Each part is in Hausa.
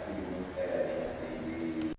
tafsiri mun tsaya ne a daidai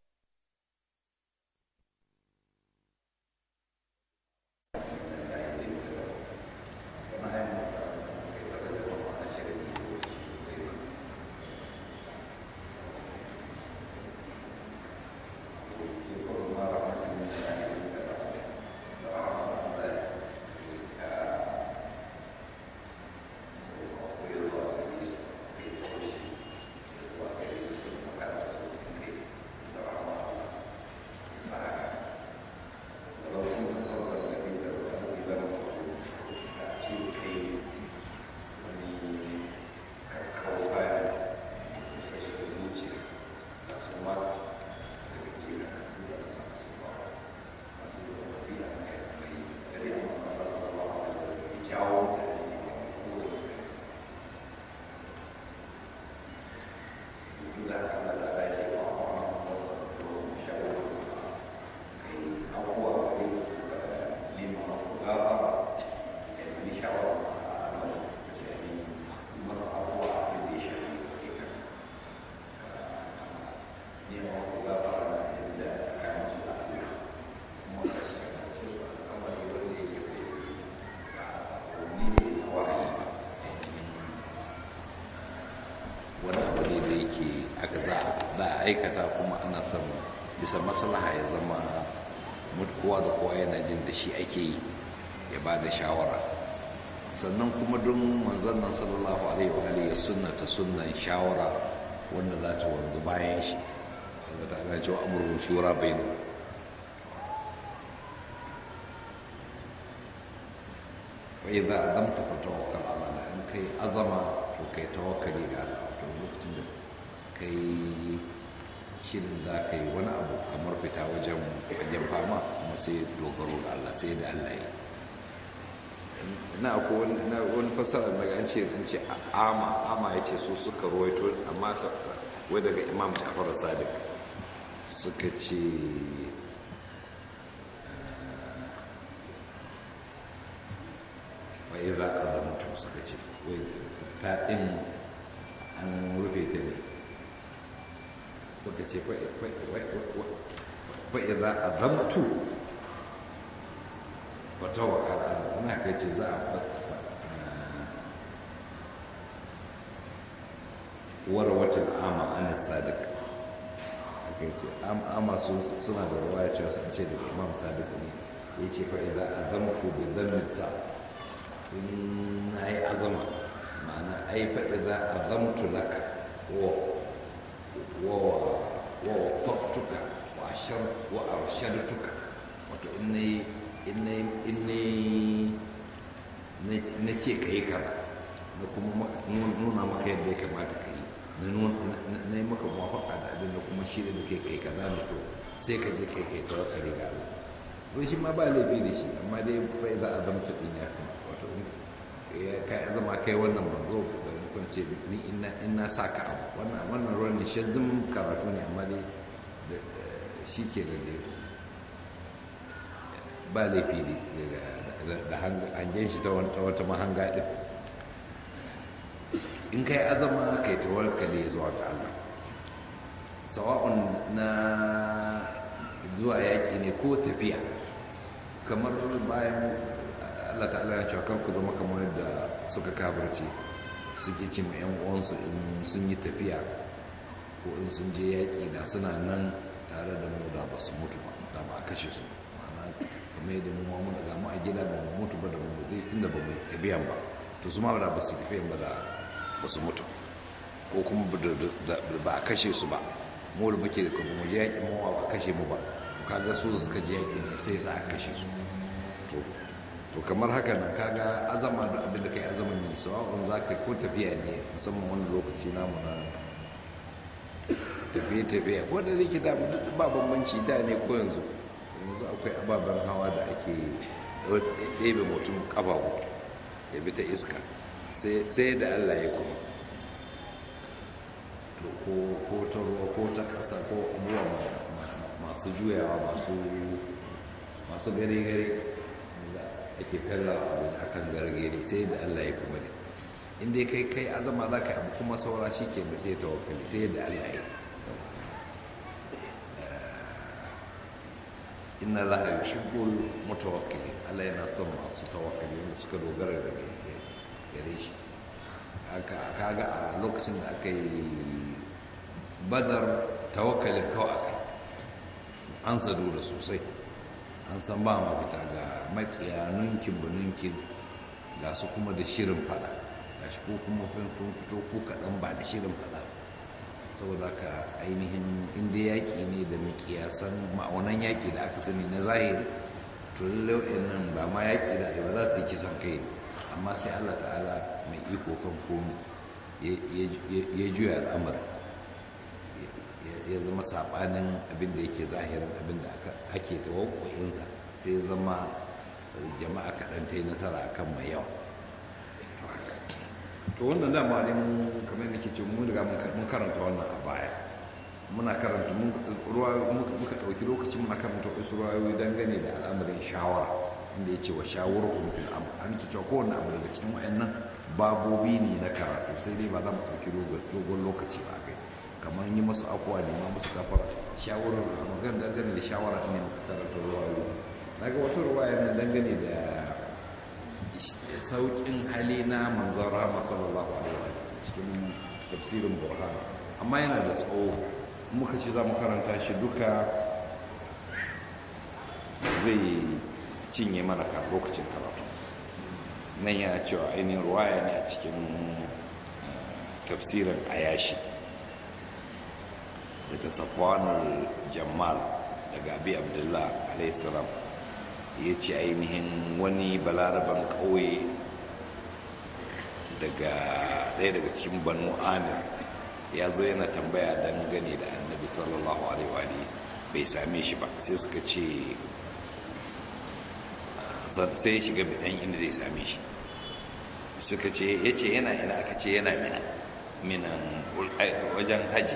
wani abu ne da yake aka za a aikata kuma ana son bisa maslaha ya zama kowa da kowa yana jin da shi ake yi ya ba da shawara sannan kuma don manzon nan sallallahu alaihi wa alihi ya sunnata sunnan shawara wanda za ta wanzu bayan shi wanda ta ana cewa amurwa shura bai ne wa idza adamta fa tawakkal ala Allah in kai azama to kai tawakkali ga Allah to lokacin da kai shirin za ka yi wani abu kamar fita wajen wajen fama kuma sai dogaro da Allah sai da Allah ya na ko wani fasara daga an ce an ce ama ama ya ce su suka ruwaito amma wai daga imam jafar sadiq suka ce wai za ka zamtu suka ce wai ta ɗin an rufe ta ne suka ce fa'i za a zamtu wata wakala na kai ce za a wara watan ama ana sadiq aka ce ama suna da ruwa ya cewa suka ce da imam sadiq ne ya ce fa'i za a zamtu da zamta in na yi azama ma'ana ai fa'i za a zamtu laka wa wafaktuka wa ashar wa arshadtuka wato in na ce ka yi kaza na kuma nuna maka yadda ya kamata ka yi na yi maka mafaka da abin da kuma shirya da kai kai kaza da to sai ka je kai kai tawakkali ga Allah ko shi ma ba laifi da shi amma dai bai za a zamta din ya kuma wato ka zama kai wannan manzo da nufin ce ni in na sa ka abu wannan wannan ruwan ne shazzin karatu ne amma dai shi ke da dai ba laifi ne da hangen shi ta wata mahanga ɗin in kai azama kai tawakkali zuwa ga Allah sawa'un na zuwa yaƙi ne ko tafiya kamar bayan Allah ta'ala ya cewa ku zama kamar yadda suka kabarce suke ce ma 'yan uwansu in sun yi tafiya ko in sun je yaƙi da suna nan tare da mu da ba su mutu ba da ba a kashe su ma'ana kamar yadda mu mun daga mu a gida ba mu mutu ba da mu zai inda ba mu tafiyan ba to su ma da ba su tafiyan ba da ba su mutu ko kuma ba a kashe su ba mu da muke da kuma mu je yaƙi mu ba a kashe mu ba kaga su suka je yaƙi ne sai sa a kashe su to kamar haka nan kaga azama da abin da kai azaman yi sawa'un za ka ko tafiya ne musamman wani lokaci namu na tafiye-tafiye wanda da ke da ba bambanci da ne ko yanzu yanzu akwai ababen hawa da ake ɗebe mutum ƙafafu ya bi ta iska sai da allah ya kuma ko ta ruwa ko ta ƙasa ko abubuwa masu juyawa masu gare-gare ake fella a waje akan gargare sai da allah ya kuma ne in dai kai kai azama za ka abu kuma saura shi ke da sai tawakkali sai yadda Allah ya inna la yuhibbul mutawakkilin Allah yana son masu tawakkali wanda suka dogara da gare shi kaga a lokacin da aka yi badar tawakkalin kawai aka an sadu da sosai an san ba mafita ga makiya nunkin ba nunkin ga su kuma da shirin fada ga shi ko kuma kun fito ko kaɗan ba da shirin fada saboda ka ainihin inda yaƙi ne da makiyasan ma'aunan yaƙi da aka sani na zahiri to lallai nan ba ma yaƙi da ba za su yi kisan kai amma sai allah ta'ala mai iko kan komi ya juya al'amari ya zama saɓanin abin da yake zahirin abin da ake tawakkoyinsa sai ya zama jama'a kaɗan ta yi nasara akan mai yawa to wannan dama ne mun kamar yadda ke ce mun riga mun karanta wannan a baya muna karanta muka ɗauki lokaci muna karanta wasu ruwayoyi dangane da al'amarin shawara inda ya ce wa shawarhum fil amr an ce cewa kowanne abu daga cikin wayannan babobi ne na karatu sai dai ba za mu ɗauki dogon lokaci ba kai kamar yi masu akuwa ne ma musu kafara shawarar magan dangane da shawara ne muka karanta ruwayoyi na ga wata ruwaya nan dangane da sauƙin hali na manzon rahama sallallahu alaihi wa cikin tafsirin burhan amma yana da tsawo muka ce za mu karanta shi duka zai cinye mana ka lokacin karatu nan yana cewa ainihin ruwaya ne a cikin tafsirin ayashi daga safwanul jamal daga abi abdullah alaihissalam ya ce ainihin wani balaraban ƙauye daga ɗaya daga cikin banu amir ya zo yana tambaya dangane da annabi sallallahu alaihi wa bai same shi ba sai suka ce sai ya shiga bidan inda zai same shi suka ce ya ce yana ina aka ce yana mina minan wajen haji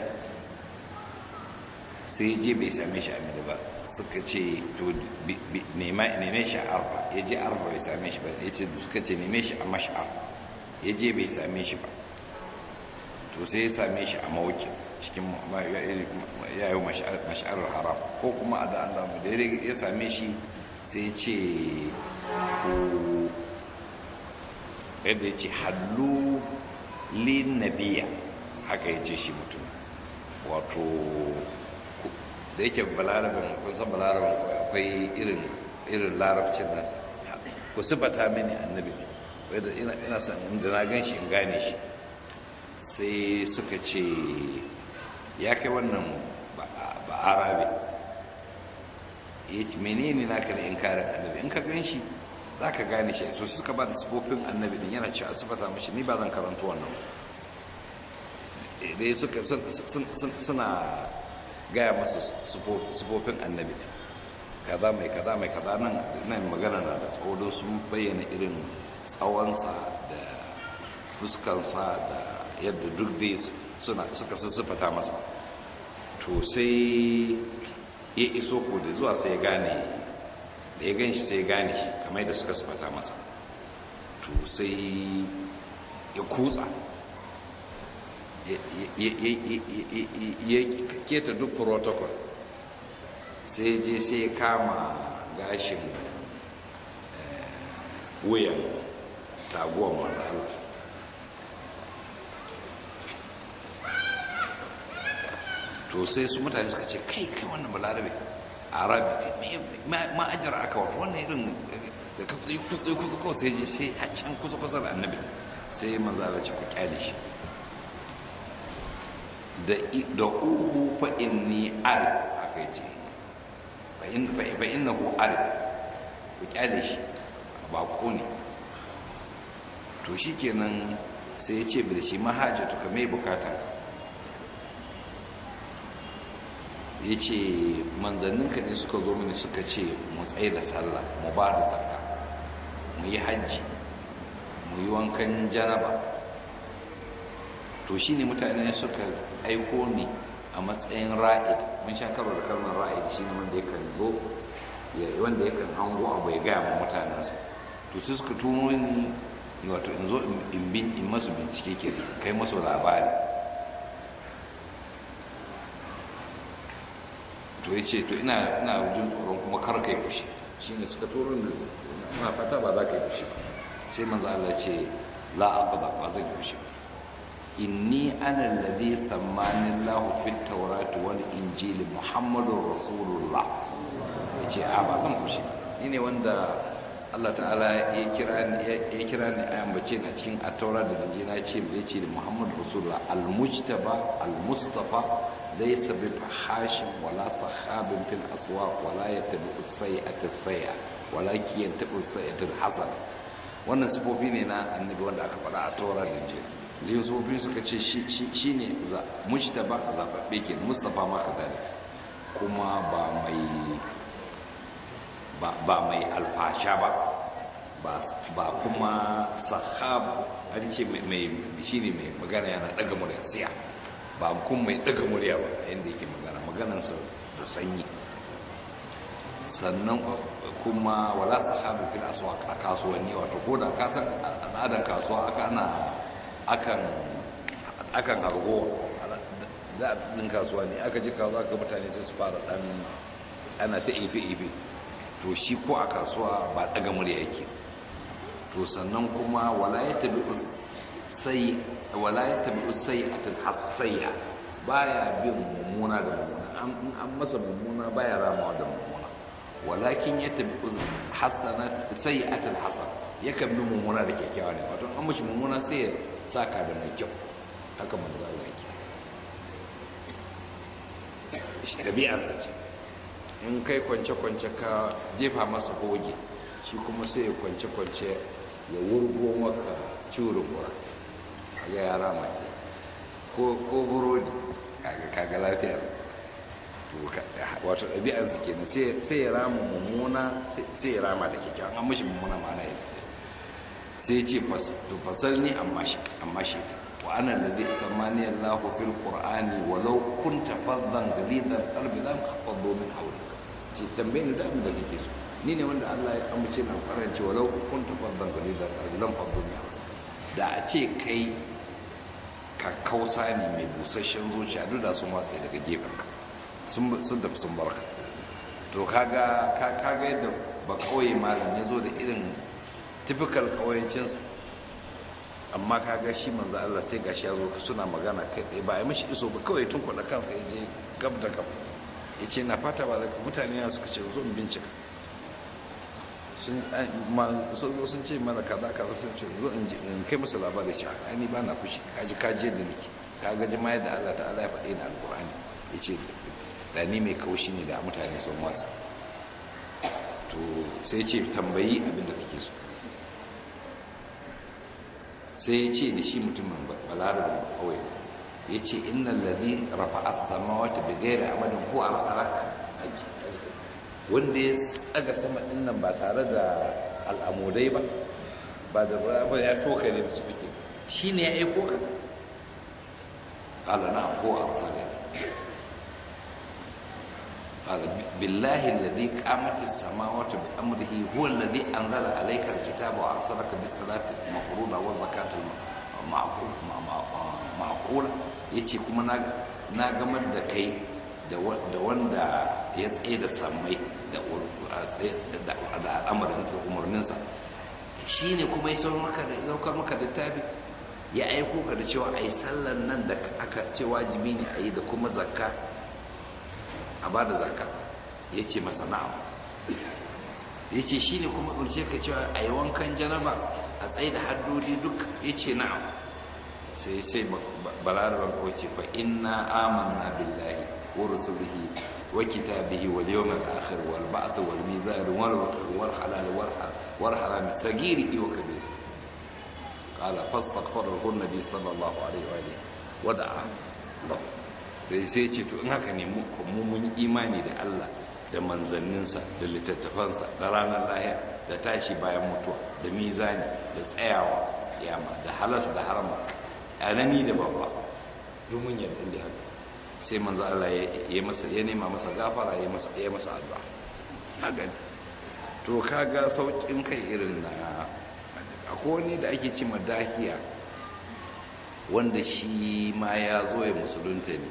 sai ya je bai same shi a mina ba suka ce to neme shi a arba ya je arba bai same shi ba ya ce suka ce neme shi a mash'ar ya je bai same shi ba to sai ya same shi a mawukin cikin ya yi mash'ar haram ko kuma a da Allah da ya same shi sai ce ku yadda ya ce hallu lin nabiya haka ya ce shi mutum wato da yake balarabin kun san balarabin akwai irin irin larabcin nasa ku sifata mini annabi wadda ina son inda na gan shi in gane shi sai suka ce ya kai wannan ba arabe ya ce menene naka da inkarin annabi in ka gan shi za ka gane shi so suka ba da sifofin annabi din yana cewa sifata mashi ni ba zan karanta wannan dai suka suna gaya masu sifofin annabi din kaza mai kaza mai kaza nan nan magana na da tsawo don sun bayyana irin tsawonsa da fuskansa da yadda duk dai suna suka sassafata masa to sai ya iso ko da zuwa sai ya gane da ya gan shi sai ya gane shi kamar yadda suka sifata masa to sai ya kutsa ya keta duk protocol sai je sai ya kama gashin wuyan taguwar masu Allah to sai su mutane suka ce kai kai wannan balarabe arabi ma ajiyar aka wato wannan irin da ka tsaye kusa kusa kawai sai je sai a can kusa kusa da annabi sai manzala ce ku kyale shi da uhu fa inni arif haka yace fa innahu arif ku kyale shi ba ko ne to shikenan sai ya ce bil shi mahajatu ka mai bukata ya ce manzanninka ne suka zo mini suka ce mu tsaye da sallah mu ba da zakka mu yi hajji mu yi wankan janaba to shi ne mutane suka aiko ni a matsayin ra'id mun sha karo da kalmar ra'id shi ne wanda yakan zo wanda yakan hango abu ya gaya ma mutanensa to sai suka tuno ni wato in zo in bin in masu bincike ke kai masu labari to ya ce to ina ina jin tsoron kuma kar kai fushi shine suka turo ni ina fata ba za ka yi fushi ba sai manzo Allah ya ce la aqda ba zai fushi ba inni ana alladhi sammani Allah fit tawrati wal injil muhammadur rasulullah yace a ba zan fushi ni ne wanda Allah ta'ala ya kira ni ya kira ni a ambace na cikin at-taura da injila ce ya ce da muhammad rasulullah al-mujtaba al-mustafa laysa bi fahashin wala sahabin fil aswaq wala yattabi as-sayyi'ata as-sayyi'a walakin yattabi as-sayyi'ata al-hasana wannan sifofi ne na annabi wanda aka faɗa a taura da injila zai sifofi suka ce shi ne mujtaba zaɓaɓɓe ke mustapha ma kadari kuma ba mai ba mai alfasha ba ba kuma sahab an ce mai shi ne mai magana yana ɗaga murya siya ba kuma mai ɗaga murya ba yadda yake magana maganansa da sanyi sannan kuma wala sahabu fil aswaq a kasuwanni wato ko da ka san al'adan kasuwa aka ana akan akan hargo da din kasuwa ne aka ji kasuwa ga mutane sai su fara dan ana ta ife ife to shi ko a kasuwa ba daga murya yake to sannan kuma wala yatabi sai wala yatabi sayyatul hasayya baya bin mummuna da mummuna an masa mummuna baya ramawa da mummuna walakin ya tabi hasanat sayyi'atul hasan yakan bi mummuna da kyakkyawa ne wato an mishi mummuna sai ya saka da mai kyau haka manzo Allah yake shi dabi'ar sa ce in kai kwance kwance ka jefa masa hoge shi kuma sai ya kwance kwance ya wurgo maka curin gura kaga yara mai ko ko burodi kaga kaga lafiyar wato ɗabi'arsa kenan sai ya rama mummuna sai ya rama da kyakkyawan an mashi mummuna ma'ana ya sai ce fasal ni amma shi ta wa ana da zai tsammani Allah fil qur'ani walau kunta faddan galidan qalbi lam khafaddu min hawlika ce tambaye ni da abin da kake so ni ne wanda Allah ya amince na karance walau kunta faddan galidan qalbi lam khafaddu min hawlika da a ce kai ka kausa ne mai busasshen zuciya duk da sun watsa daga gefenka sun tafi sun barka to kaga kaga yadda ba kawai malam ya zo da irin typical kawayancinsa amma kaga shi manzo Allah sai gashi ya zo suna magana kai tsaye ba ya mishi iso ba kawai tun kwada kansa ya je gab da gab ya ce na fata ba mutane na suka ce zo in bincika sun ce mana kaza kaza sun ce zo in kai musu labari ce a ni ba na fushi kaji kaji yadda nake kaga jama'a da Allah ta'ala ya faɗi na alƙur'ani ya ce da ni mai kaushi ne da mutane sun watsa to sai ce tambayi abin da kake so sai ya ce da shi mutumin balarabin kawai ya ce inna lalzi rafa asama wata bigayar amadin ko a rasarak wanda ya tsaga sama dinnan ba tare da al'amudai ba ba da ba ya toka ne su fike shi ne ya aiko ka ƙala na ko a rasarak قال بالله الذي قامت السماوات بأمره هو الذي أنزل عليك الكتاب وأرسلك بالصلاة المفروضة والزكاة المعقولة yace kuma na gamar da kai da wanda ya tsaye da sammai da al'amarin da umarninsa shi ne kuma ya saukar maka da tafi ya aiko ka da cewa a yi sallan nan da aka ce wajibi ne a yi da kuma zakka a ba da zaka ya ce masa na'am ya ce shi ne kuma ɗauce ka cewa a yi wankan janaba a tsaye da haddodi duk ya ce na'am sai sai balarabar ko ce fa inna amanna billahi wa rusulihi wa kitabihi wal yawmil akhir wal ba'th wal mizan wal waqr wal halal wal haram sagiri wa kabir قال فاستغفره النبي صلى الله عليه وآله ودعا له sai sai ce to in haka ne mu mun imani da Allah da manzanninsa da littattafansa da ranar lahira da tashi bayan mutuwa da mizani da tsayawa kiyama da halas da harama anani da babba duk mun yarda da haka sai manzo Allah ya masa ya nema masa gafara ya masa ya masa addu'a haka to kaga saukin kai irin na akwai wani da ake ce dahiya wanda shi ma ya zo ya musulunta ne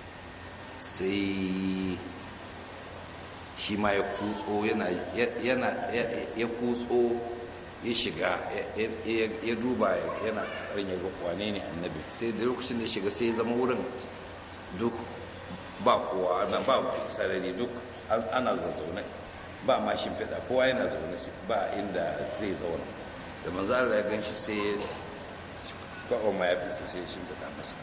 sai shi ma ya kutso yana ya kutso ya shiga ya duba yana ƙarin ya ga wane ne annabi sai da lokacin da ya shiga sai ya zama wurin duk ba kowa ana ba sarari duk ana zazzaune ba ma shimfiɗa kowa yana zaune ba inda zai zauna da manzo Allah ya ganshi sai ya kawo ma ya fi sai ya shimfiɗa masa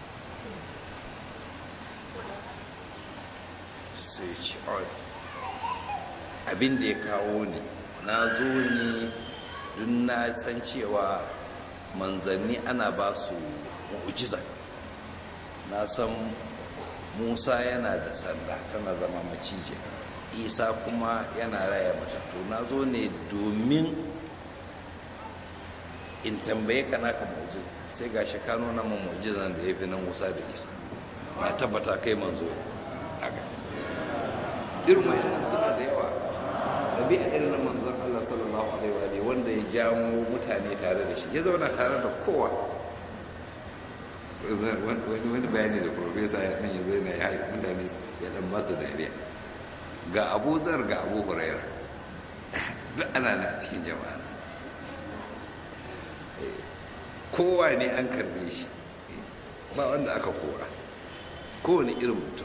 sai ya ce abin da ya kawo ni na zo ne don na san cewa manzanni ana ba su mu'ujiza na san musa yana da sanda tana zama macije isa kuma yana raya matattu na zo ne domin in tambaye ka naka mu'ujiza sai ga shi ka nuna min mu'ujizan da ya fi nan musa da isa na tabbata kai manzo haka irin wayannan suna da yawa ɗabi'a irin na manzon Allah sallallahu alaihi wa alihi wanda ya jamo mutane tare da shi ya zauna tare da kowa wani bayani da profesa ya nan yanzu yana ya mutane ya dan masu dariya ga abu zar ga abu huraira duk ana na cikin jama'ansa kowa ne an karbe shi ba wanda aka kora kowane irin mutum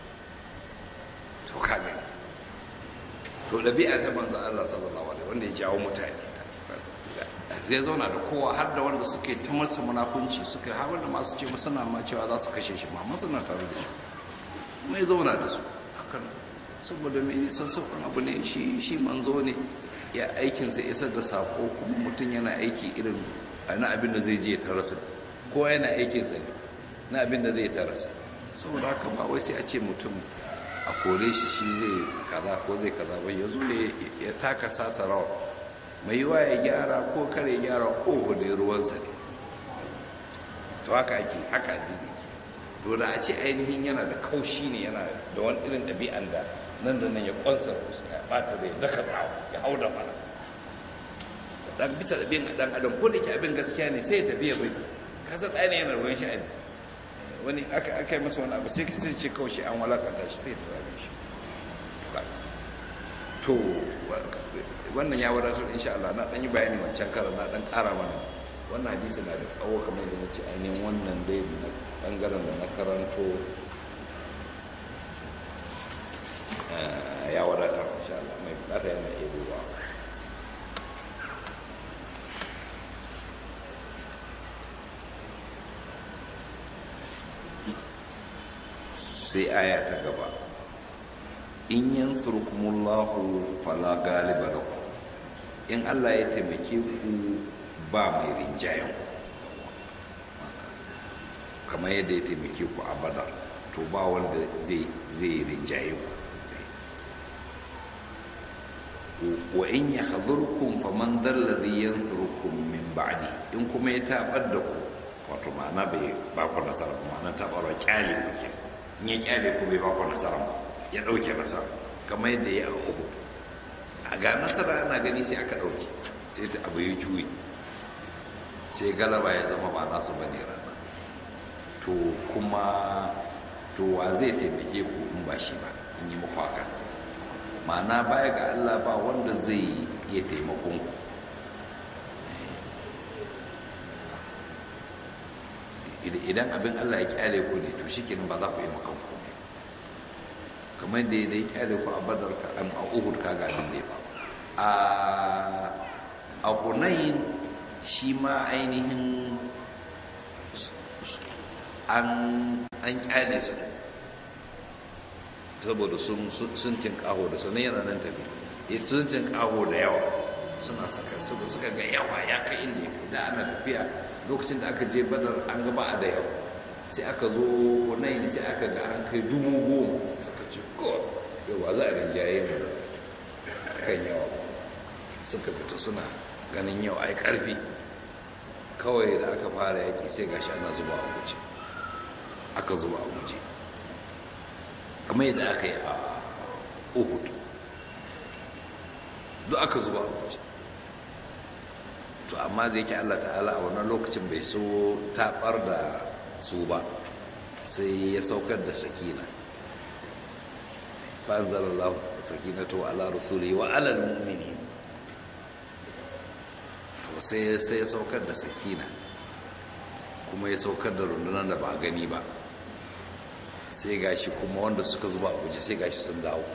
to ka gani to ɗabi'a ta manzan Allah sallallahu alaihi wanda ya jawo mutane zai zauna da kowa har da wanda suke ta masa munafunci suka har wanda masu ce suna ma cewa za su kashe shi ma masu na tare da shi mai zauna da su hakan saboda mai sassauƙan abu ne shi shi manzo ne ya aikinsa isar da sako kuma mutum yana aiki irin na abin da zai je ta rasu kowa yana aikinsa ne na abin da zai ta rasu saboda haka ba wai sai a ce mutum a kore shi shi zai kaza ko zai kaza ba ya zule ya taka sasa rawa mai yiwa ya gyara ko kare ya gyara oho da ruwansa ne to haka ake haka addini dole a ce ainihin yana da kaushi ne yana da wani irin ɗabi'an da nan da nan ya kwansa ya bata zai daka tsawa ya hau da mana dan bisa ɗabi'an ɗan adam ko da ke abin gaskiya ne sai ya tafi ya bai kasa ɗaya ne yana ruwan sha'ani wani aka yi masa wani abu sai sai ce kawai shi an walakanta shi sai ta rabe shi to wannan ya wadatar insha Allah na dan yi bayani wancan karan na dan ƙara mana wannan hadisi na da tsawo kamar yadda na ce ainihin wannan dai na bangaren da na karanto ya wadatar insha Allah mai bukata yana iya duba sai aya ta gaba in yansurkumullahu fala galiba lakum in Allah ya taimake ku ba mai rinjayen kamar yadda ya taimake ku a badar to ba wanda zai rinjaye ku wa in ya hadurkum faman dalladhi yansurukum min ba'di in kuma ya tabar da ku wato ma'ana bai ba ku nasara ma'ana tabarwa kyale ku kenan in ya kyale ku bai baku nasara ba ya ɗauke nasara kamar yadda ya a uku a ga nasara ana gani sai aka ɗauke sai ta abu ya juyi sai galaba ya zama ba nasu ba ne rana to kuma to wa zai taimake ku in ba shi ba in yi muku haka ma'ana baya ga allah ba wanda zai iya taimakon ku idan abin Allah ya kyale ku ne to shikenan ba za ku yi makan ku ne kamar da ya kyale ku a badar ka a uhud ka ga abin da ya a a hunayin shi ma ainihin an an kyale su saboda sun sun tinkaho da sanan yana nan tafi sun tinkaho da yawa suna suka suka ga yawa ya kai inda ya kai da ana tafiya lokacin da aka je badar an gaba a da yawa sai aka zo wannan sai aka ga an kai dubu goma suka ce ko yawa za a rinjaye mu kan yawa suka fita suna ganin yau ai karfi kawai da aka fara yaki sai gashi ana zuba a guje aka zuba a guje kamar yadda aka yi a uhud duk aka zuba a guje to to amma da yake Allah ta'ala a wannan lokacin bai so taɓar da su ba sai ya saukar da sakina fa'anzalallahu sakinatu ala rasuli wa ala mu'minin to sai sai ya saukar da sakina kuma ya saukar da rundunar da ba gani ba sai gashi kuma wanda suka zuba a guje sai gashi sun dawo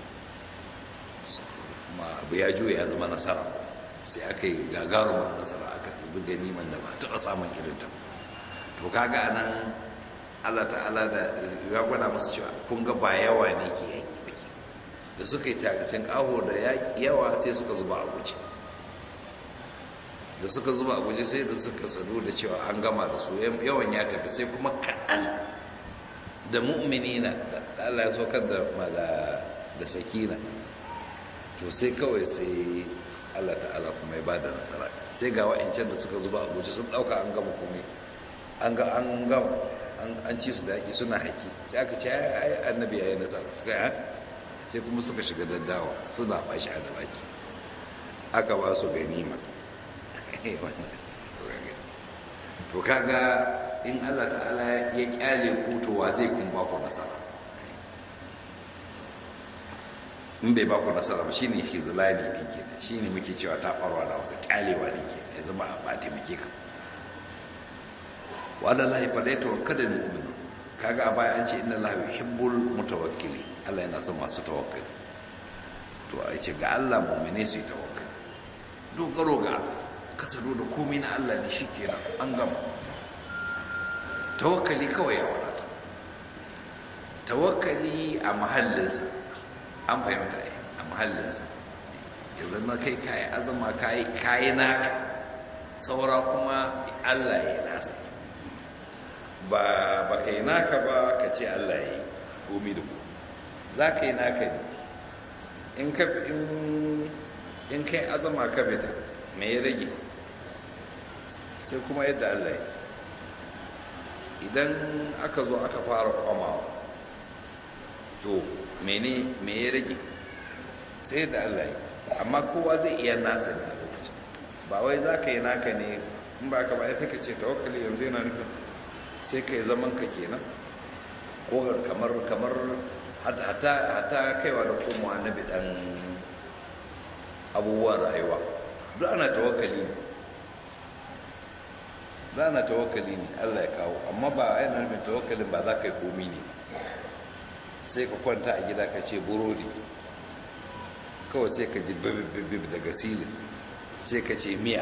ma abu ya juya ya zama nasara sai aka yi gagarumar nasara aka ɗibi ganiman da ba taɓa samun irin ta to kaga a nan allah ta'ala da ya gwada masu cewa kun ga ba yawa ne ke yaƙi baki da suka yi takacin ƙaho da yawa sai suka zuba a guje da suka zuba a guje sai da suka sadu da cewa an gama da su yawan ya tafi sai kuma kaɗan da mu'minina da allah ya saukar da sakina to sai kawai sai Allah ta'ala kuma ya bada nasara sai ga wa'ancan da suka zuba a guje sun dauka an gama komai an ga an gama an ci su da yaki suna haƙi sai aka ce ai annabi yayi nasara suka yi sai kuma suka shiga daddawa suna bashi a da baki aka ba su ganima to kaga in Allah ta'ala ya kyale kutowa zai kun ba ku nasara in bai baku nasara ba shine hizlani din kenan shine muke cewa ta farwa da wasu kyalewa din kenan ya zama ba taimake ka wa ala lahi fa dai tawakkalul mu'min kaga a baya an ce inna allaha yuhibbul mutawakkili Allah yana son masu tawakkali to a ce ga Allah mu'mine su yi tawakkali dogaro ga kasado da komai na Allah ne shikenan an gama tawakkali kawai ya wadata tawakkali a mahallinsa an fahimta a mahallinsa ya zama kai kayi azama kayi naka saura kuma allah ya yi nasa ba ba ka yi naka ba ka ce allah ya yi komi da komi za ka yi naka ne in kai azama ka fita me ya rage sai kuma yadda allah ya idan aka zo aka fara kwamawa to mene me ya rage sai da Allah yi amma kowa zai iya nasa ne a lokacin ba wai za ka yi naka ne in ba ka ba ya take ce tawakkali yanzu yana nufin sai ka yi zaman ka kenan ko kamar kamar hata kaiwa da komawa na bidan abubuwan rayuwa duk ana tawakkali ne za na tawakkali ne Allah ya kawo amma ba yana nufin tawakkalin ba za ka yi komi ne sai ka kwanta a gida ka ce burodi kawai sai ka ji bibibibib daga silin sai ka ce miya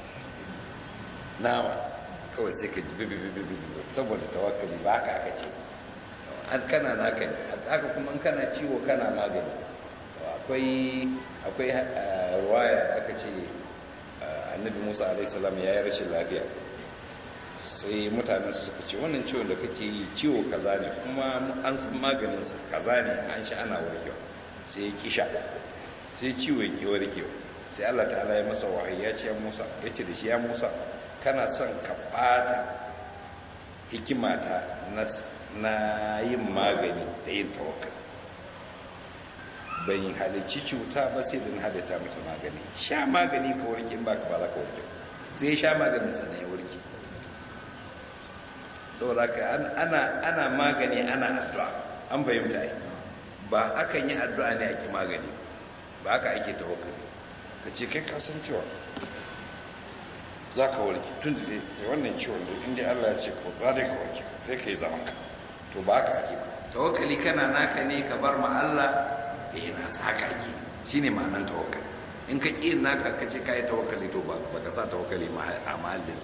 nama kawai sai ka ji bibibibib saboda tawakkali ba haka aka ce an kana naka ne haka kuma kana ciwo kana magani akwai akwai ruwaya da aka ce annabi musa alaihissalam ya yi rashin lafiya sai mutanen su suka ce wannan ciwon da kake yi ciwo kaza ne kuma an san maganinsa kaza ne an sha ana warkewa sai ya kisha sai ciwo ya ke warkewa sai allah ta'ala ya masa wahayi ya ce ya musa ya ce da shi ya musa kana son ka ɓata hikimata na yin magani da yin tawakkali ban halicci cuta ba sai da na halitta mata magani sha magani ka warke in ba ka ba za ka warke sai ya sha maganin sannan ya warke saboda ka ana ana magani ana addu'a an fahimta ai ba akan yi addu'a ne ake magani ba haka ake tawakkali ka ce kai ka san cewa za ka warke tun da wannan ciwon da inda Allah ya ce ko ba dai ka warke sai ka yi zaman ka to ba haka ake ba tawakkali kana naka ne ka bar ma Allah eh na sa haka ake shine ma'anar tawakkali in ka ƙi naka ka ce ka yi tawakkali to ba ka sa tawakkali a mahallinsa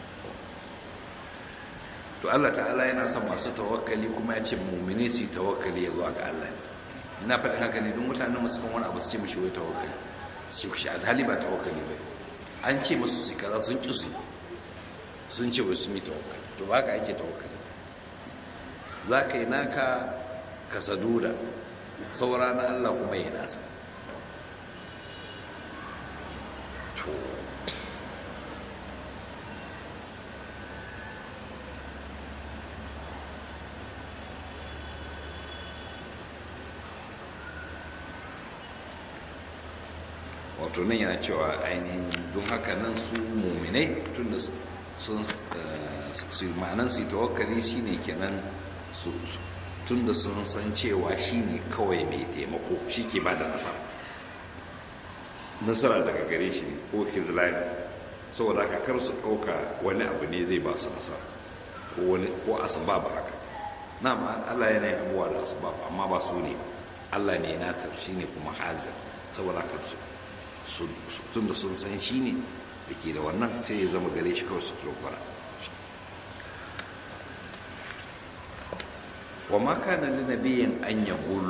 to Allah ta'ala yana son masu tawakkali kuma ya ce mumini su yi tawakkali ya zuwa ga Allah ina faɗin haka ne don mutanen musu kan wani abu su ce mishi wai tawakkali su shi hali ba tawakkali ba an ce musu su kaza sun ƙi su sun ce ba su yi tawakkali to ba ka ake tawakkali za ka yi naka ka saduda saura na Allah kuma ya nasa to wato nan yana cewa ainihin don haka nan su muminai tun da sun su ma'anan su tawakkali shine kenan su tun da sun san cewa shine kawai mai taimako shi ke ba da nasara nasara daga gare shi ne ko hizlani saboda haka kar su ɗauka wani abu ne zai ba su nasara ko wani ko asbab haka na Allah yana yin abubuwa da asbab amma ba su ne Allah ne nasir shine kuma hazir saboda haka su tun da sun san shi ne da ke da wannan sai ya zama gare shi kawai su dogara wa ma kana li nabiyyin an yaqul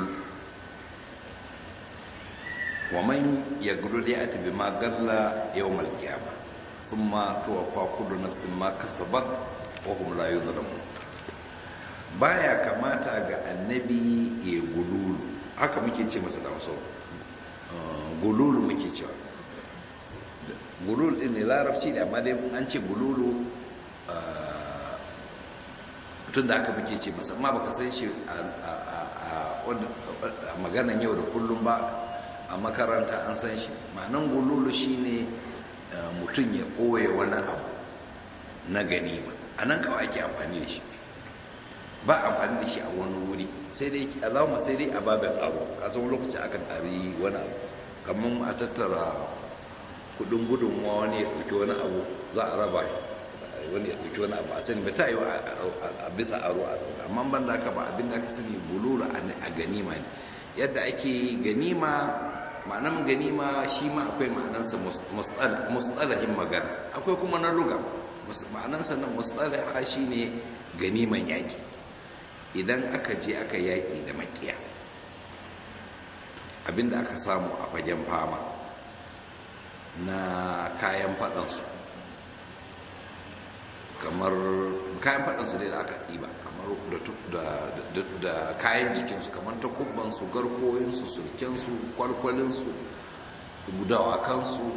wa man yaqulu ya'ti bima galla yawm al-qiyamah thumma tuwaffa kullu nafsin ma kasabat wa hum la yuzlamun baya kamata ga annabi ya gululu haka muke ce masa da wasu gululu muke cewa gululu din ne larabci da amma dai an ce gululu tun da aka muke ce masa amma baka san shi a maganan yau da kullum ba a makaranta an san shi ma'anan gululu shine mutum ya ɓoye wani abu na ganima a nan kawai ake amfani da shi ba amfani da shi a wani wuri sai dai alama sai dai a babin aro a san lokaci akan tari wani abu kamar a tattara kudin gudunmuwa wani ya ɗauki wani abu za a raba wani ya ɗauki wani abu a sani ba ta yi a bisa aro a ɗauka amma ban da haka ba abin da aka sani bulura a ganima ne yadda ake ganima ma'anan ganima shi ma akwai ma'anansa mustalahin magana akwai kuma na luga ma'anansa na mustalaha shi ne ganiman yaƙi idan aka je aka yaƙi da makiya abinda aka samu a fagen fama na kayan faɗansu kamar kayan faɗansu dai da aka ɗiba kamar da kayan jikinsu kamar takubbansu garkoyinsu sulkensu kwalkwalinsu dawakansu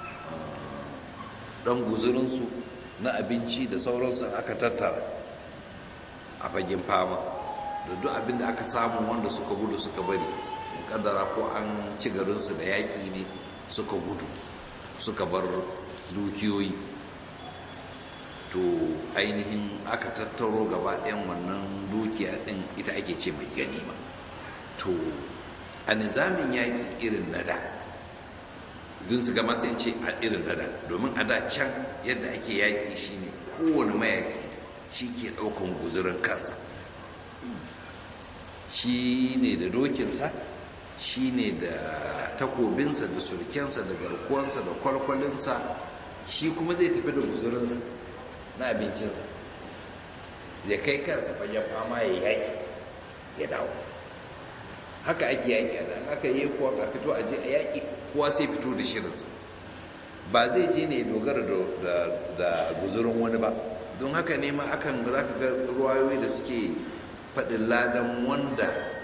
ɗan guzurinsu na abinci da sauransu aka tattara a fagen fama da duk abin da aka samu wanda suka gudu suka bari kaddara ko an ci garinsu da yaƙi ne suka gudu suka bar dukiyoyi to ainihin aka tattaro gaba ɗayan wannan dukiya ɗin ita ake ce mai ganima to a nizamin yaƙi irin na da dun su gama sai ce a irin na da domin a da can yadda ake yaƙi shine kowane mayaƙi shi ke ɗaukan guzurin kansa shi ne da dokinsa shi ne da takobinsa da surkensa da garkuwansa da kwalkwalinsa shi kuma zai tafi da guzurinsa na abincinsa ya kai kansa fagen fama ya yaƙi ya dawo haka ake yaƙi a nan aka yi kuwa a fito a je a yaƙi kowa sai fito da shirinsa ba zai je ne dogara da guzurin wani ba don haka ne ma akan za ka ga ruwayoyi da suke faɗin ladan wanda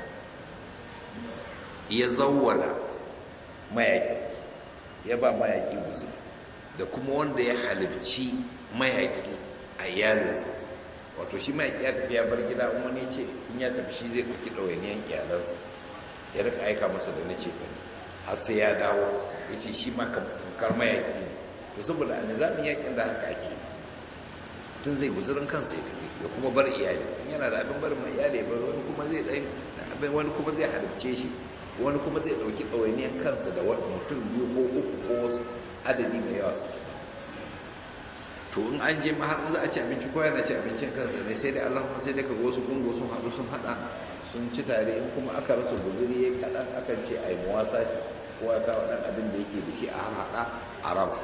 ya zawwala mayaƙi ya ba mayaƙi guzuri da kuma wanda ya halibci mayaƙi a iyalinsa wato shi mayaƙi ya tafi ya bar gida wani ce in ya tafi shi zai ɗauki ɗawainiyan iyalansa ya rika aika masa da na ce har sai ya dawo ya ce shi ma kamar mayaƙi ne to saboda a nizamin yaƙin da haka ake tun zai guzurin kansa ya tafi ya kuma bar iyali in yana da abin barin mai iyali bar wani kuma zai ɗan abin wani kuma zai halarce shi wani kuma zai ɗauki ɗawainiyar kansa da wani mutum biyu ko uku ko wasu adadi mai yawa su tafi to in an je ma har za a ci abinci ko yana ci abincin kansa ne sai dai Allah kuma sai dai ka wasu gungo sun haɗu sun haɗa sun ci tare in kuma aka rasa guzuri ya kaɗan akan ce a yi muwasa ko ya kawo ɗan abin da yake da shi a haɗa a raba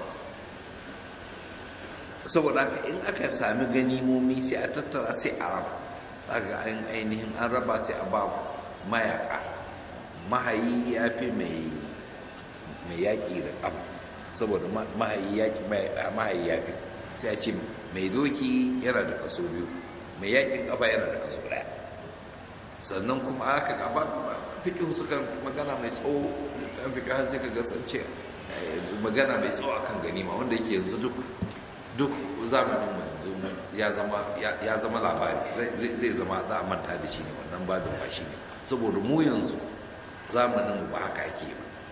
saboda haka in aka sami ganimomi sai a tattara sai a raba daga an ainihin an raba sai a ba mayaka mahayi ya fi mai yaƙi da ƙafa saboda mahayi ya fi sai a ce mai doki yana da kaso biyu mai yaƙin ƙafa yana da kaso ɗaya sannan kuma aka gaba fiƙi suka magana mai tsawo ɗan fiƙi har sai ka gasance magana mai tsawo akan ganima wanda yake yanzu duk duk zamanin yanzu ya zama ya zama labari zai zama za a manta da shi ne wannan babin ba shi ne saboda mu yanzu zamanin ba haka ake ba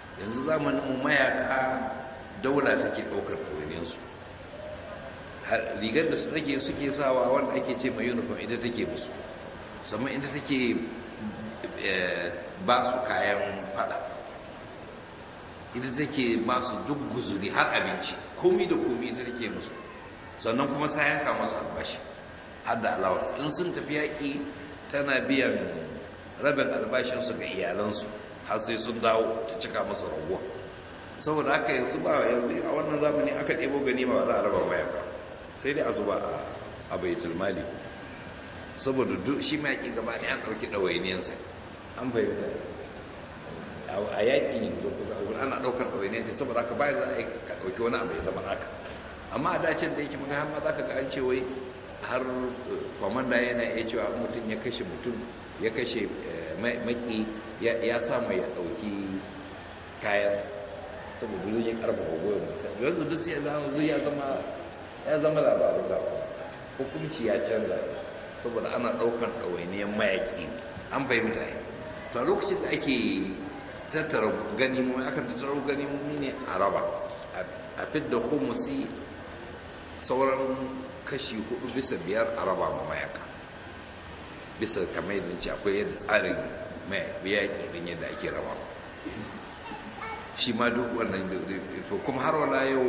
yanzu zamanin mu mayaka daula take ɗaukar ɗawainiyarsu rigar da su take suke sawa wanda ake ce mai uniform ita take musu sannan ita take ba su kayan fada ita take ba su duk guzuri har abinci komi da komi ita take musu sannan kuma sa yanka masu albashi har da allowance in sun tafi yaƙi tana biyan rabin albashinsu ga iyalansu har sai sun dawo ta cika masu raguwa saboda haka yanzu ba yanzu a wannan zamani aka ɗebo gani ba za a raba maya ba sai dai a zuba a baitul mali saboda duk shi mayaƙi gaba ne an ɗauki ɗawainiyansa an fahimta a yaƙi yanzu kusa a ana ɗaukar ɗawainiyansa saboda haka bayan za a yi ka ɗauki wani abu ya zama haka amma a dacin da yake maka har ma za ka ga an ce wai har kwamanda yana iya cewa mutum ya kashe mutum ya kashe maki ya samu ya ɗauki kayansa saboda zai ya karfafa goyon musa yanzu duk sai ya zama ya zama labarin da hukunci ya canza saboda ana ɗaukar ɗawainiyar mayaƙi an fahimta yi to a lokacin da ake tattara ganimomi akan tattara ganimomi ne a raba a fidda humusi sauran kashi hudu bisa biyar a raba ma mayaka bisa kamar yadda ce akwai yadda tsarin mayaƙi din yadda ake raba shi ma duk wannan to kuma har wala yau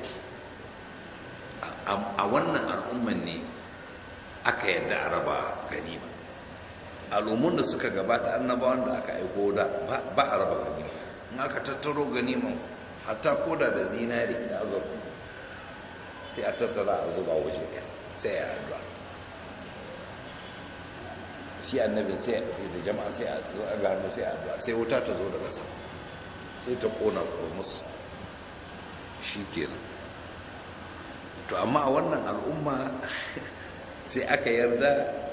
a wannan al'umman ne aka yadda a raba ganima al'ummun da suka gabata annabawan da aka aiko da ba a raba ganima in aka tattaro ganiman hatta koda da zinari da azurfa sai a tattara a zuba waje ɗaya sai ya addu'a shi annabin sai da jama'a sai a zo a gano sai a addu'a sai wuta ta zo daga sama sai ta kona musu shi kenan to amma a wannan al'umma sai aka yarda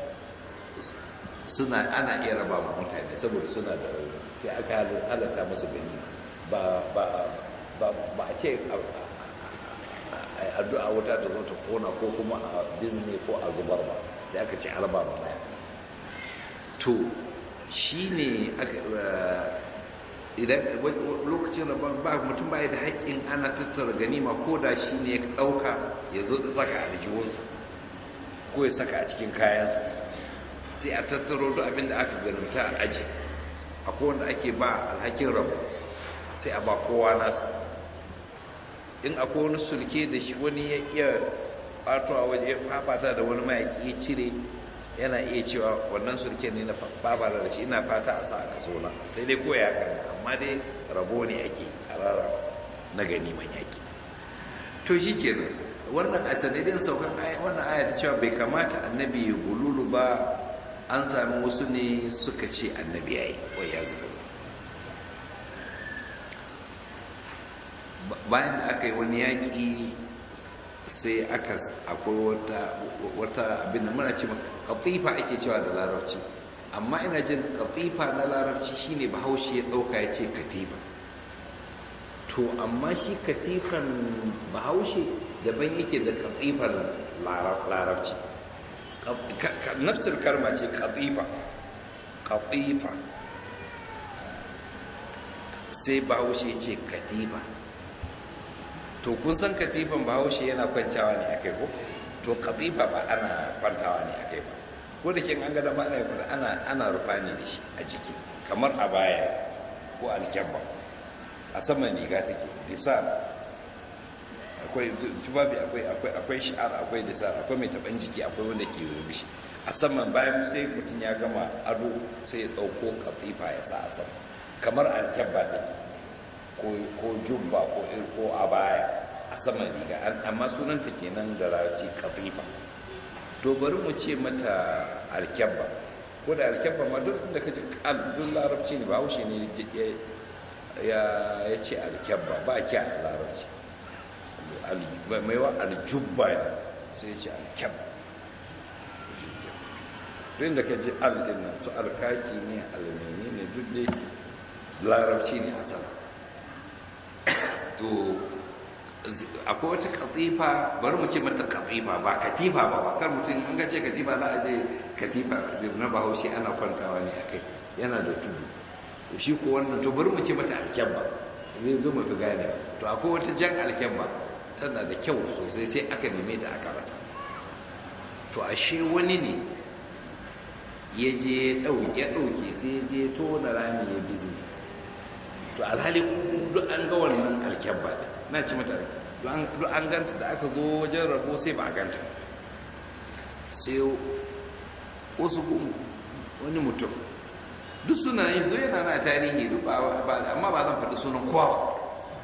suna ana iya raba ma mutane saboda suna da rauni sai aka halatta masu gani ba a ce addu'a wuta ta zo ta kona ko kuma a bizne ko a zubar ba sai aka ce araba ba baya to shi ne idan lokacin da ba mutum baya da haƙƙin ana tattara ganima ko da shi ne ya ɗauka ya zo da saka a aljihunsa ko ya saka a cikin kayansa sai a tattaro duk abin da aka ganimta a aji akwai wanda ake ba alhakin rabu sai a ba kowa nasa in akwai wani sulke da shi wani ya iya fatowa waje ya fafata da wani mayaƙi ya cire yana iya cewa wannan sulke ne na fafata da shi ina fata a sa a kaso na sai dai koya kan amma dai rabo ne ake a rara na gani man yaƙi to shi kenan wannan a sanadin saukan wannan aya ta cewa bai kamata annabi ya gululu ba an sami wasu ne suka ce annabi ya yi wai ya zuba bayan da aka yi wani yaƙi sai aka akwai wata abin da muna ce katifa ake cewa da larabci amma ina jin katifa na larabci shine bahaushe ya ɗauka ya ce katifa to amma shi katifan bahaushe daban yake da katifan larabci nafsir karma ce katifa katifa sai bahaushe ce katifa to kun san katifan bahaushe yana kwancawa ne akai ko to katifa ba ana kwantawa ne akai ba ko da kin an ga da ana ana ana rufa ne da shi a jiki kamar a baya ko aljabba a saman riga take lisan akwai tubabi akwai akwai akwai shi'ar akwai lisan akwai mai taban jiki akwai wanda ke rubushi a saman bayan sai mutum ya gama ado sai ya dauko katifa ya sa a sama kamar alkyabba take ko jubba ko ko a baya a saman riga amma sunanta kenan da larabci katifa to bari mu ce mata alkyabba ko da alkyabba ma duk da kaji duk larabci ne ba haushe ne ya ce alkyabba ba kya a larabci mai wa aljubba ne sai ya ce alkyabba duk da kaji aldin nan su alkaki ne almeni ne duk dai larabci ne a sama to akwai wata katifa bari mu ce mata katifa ba katifa ba ba kar mutum in ga ce katifa za a je katifa na bahaushe ana kwantawa ne a kai yana da tudu to shi ko wannan to bari mu ce mata alkyabba zai zo mafi gane to akwai wata jan alkyabba tana da kyau sosai sai aka neme ta aka rasa to ashe wani ne ya je ya ɗauke sai ya je tona rami ya bizi to alhali duk an ga wannan alkyabba ɗin na ci mata duk an ganta da aka zo wajen rabo sai ba a ganta sai wasu wani mutum duk suna yin duk yana na tarihi duk amma ba zan faɗi sunan kowa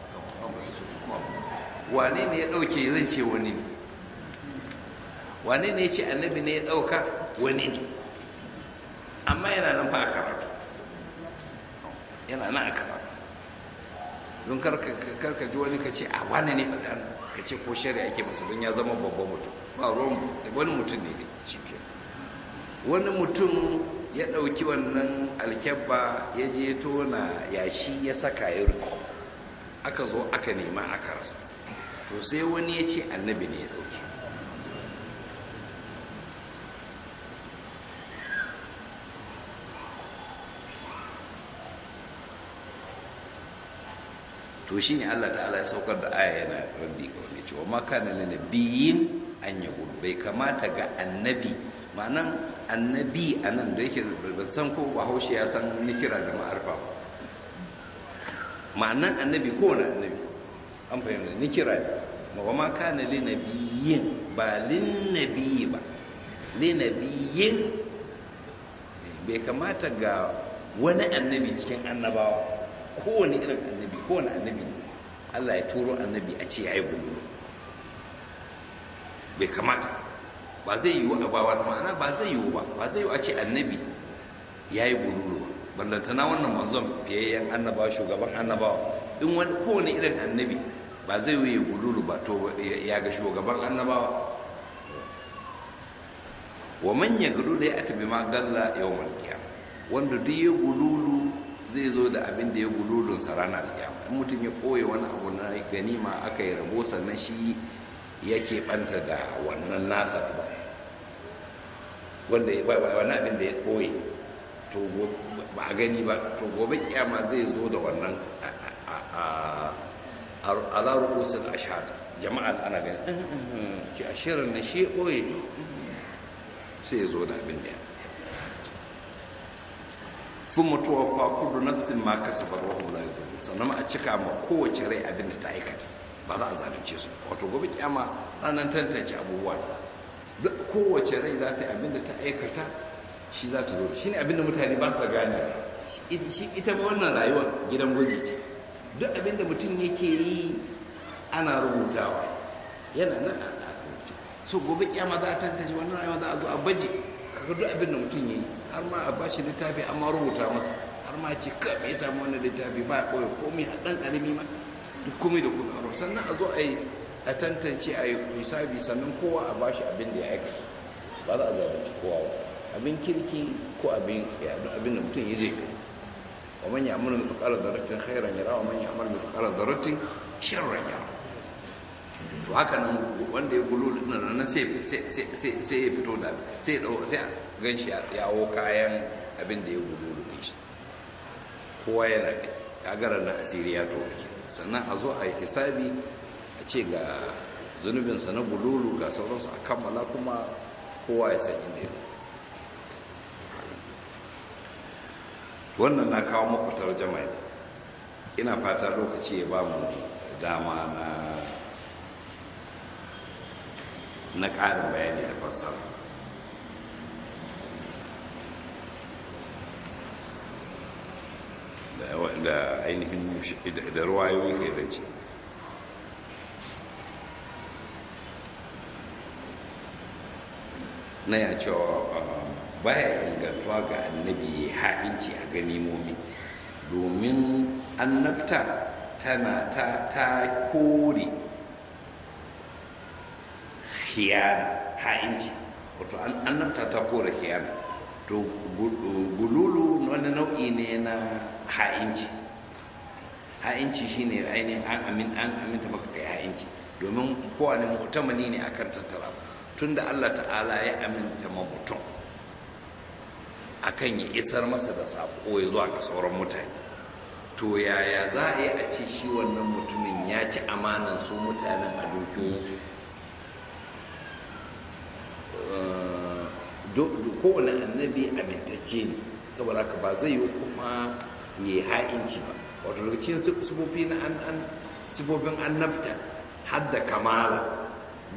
wane ne ya ɗauke zan ce wani ne wane ne ya ce annabi ne ya ɗauka wani ne amma yana nan fa a karatu yana nan a karatu don karka ji wani ka ce a wane ne faɗa ka ce ko shari'a ake masa don ya zama babban mutum ba ruwan wani mutum ne shi ke wani mutum ya ɗauki wannan alkyabba ya je tona yashi ya saka ya rufe aka zo aka nema aka rasa to sai wani ya ce annabi ne ya ɗauki to shi ne Allah ta'ala ya saukar da aya yana rabbi ga wani cewa ma kana lana biyin an ya bai kamata ga annabi ma'anan annabi a nan da yake ban san ko bahaushe ya san nikira da ma'arfa ma'anan annabi ko wani annabi an fahimta nikira ne wa ma kana li nabiyyin ba lin nabiyyi ba li nabiyyin bai kamata ga wani annabi cikin annabawa kowane irin annabi kowane annabi Allah ya turo annabi a ce ya yi gudu bai kamata ba zai yiwu a bawa ma'ana ba zai yiwu ba ba zai yiwu a ce annabi ya yi gululu ba ballantana wannan manzon fiyayyen annabawa shugaban annabawa in wani kowane irin annabi ba zai yiwu ya gululu ba to ya ga shugaban annabawa wa man ya gudu da ya atabi ma galla yawmal qiyamah wanda duk ya gululu zai zo da abin da ya gululun sa ranar kiyama in mutum ya koye wani abu na ganima aka yi rabo sannan shi yake banta da wannan nasa ba wanda wani abin da ya koye to ba a gani ba to gobe kiyama zai zo da wannan a larukusul ashad jama'a ana gani ki ashirin na shi koye sai ya zo da abin da ya sun mutuwa fa kudu nafsin ma kasabar wa hum la yuzlamun sannan a cika ma kowace rai abin da ta aikata ba za a zalunce su wato gobe kiyama ranar tantance abubuwa duk kowace rai za ta yi abin da ta aikata shi za ta zo shi ne abin da mutane ba su gane shi ita ma wannan rayuwar gidan gwaji ce duk abin da mutum yake yi ana rubutawa yana nan a rubuce so gobe kiyama za a tantance wannan rayuwa za a zo a baje kaga duk abin da mutum ya yi har ma a bashi littafi amma rubuta masa har ma ce ka me samu wannan littafi ba ya koya komai a ɗan ƙarami ma duk komai da komai a sannan a zo a yi a tantance a yi hisabi sannan kowa a bashi abin da ya aikata ba za a zalunci kowa ba abin kirki ko abin tsaya duk abin da mutum ya je kai wa man ya'malu mithqala dharratin khairan yara wa man ya'malu mithqala dharratin sharran yara to haka nan wanda ya gulu din nan sai sai ya fito da sai ya dau sai gan shi ya yawo kayan abin da ya gulu din shi kowa yana kagarar na asiri ya to sannan a zo a yi hisabi a ce ga zunubinsa na gululu ga sauransu a kammala kuma kowa ya san inda ya wannan na kawo muku tarjama ne ina fata lokaci ya ba mu dama na na ƙarin bayani da fassara da ainihin da ruwayoyi kai da ce na ya cewa baya ingantuwa ga annabi ya ha'inci a ganimomi domin annabta tana ta ta kore hiyana ha'inci wato annabta ta kore hiyana to gululu wani nau'i ne na ha'inci ha'inci shine ainihin an amin an aminta maka kai ha'inci domin kowane mutamani ne akan tattara tunda Allah ta'ala ya aminta ma mutum akan ya isar masa da sako ya zuwa ga sauran mutane to yaya za a yi a ce shi wannan mutumin ya ci amanan su mutanen a dukiyoyinsu kowane annabi amintacce ne saboda haka ba zai yi kuma ya yi ha'inci ba wato daga cikin sifofi na sifofin annabta har da kamala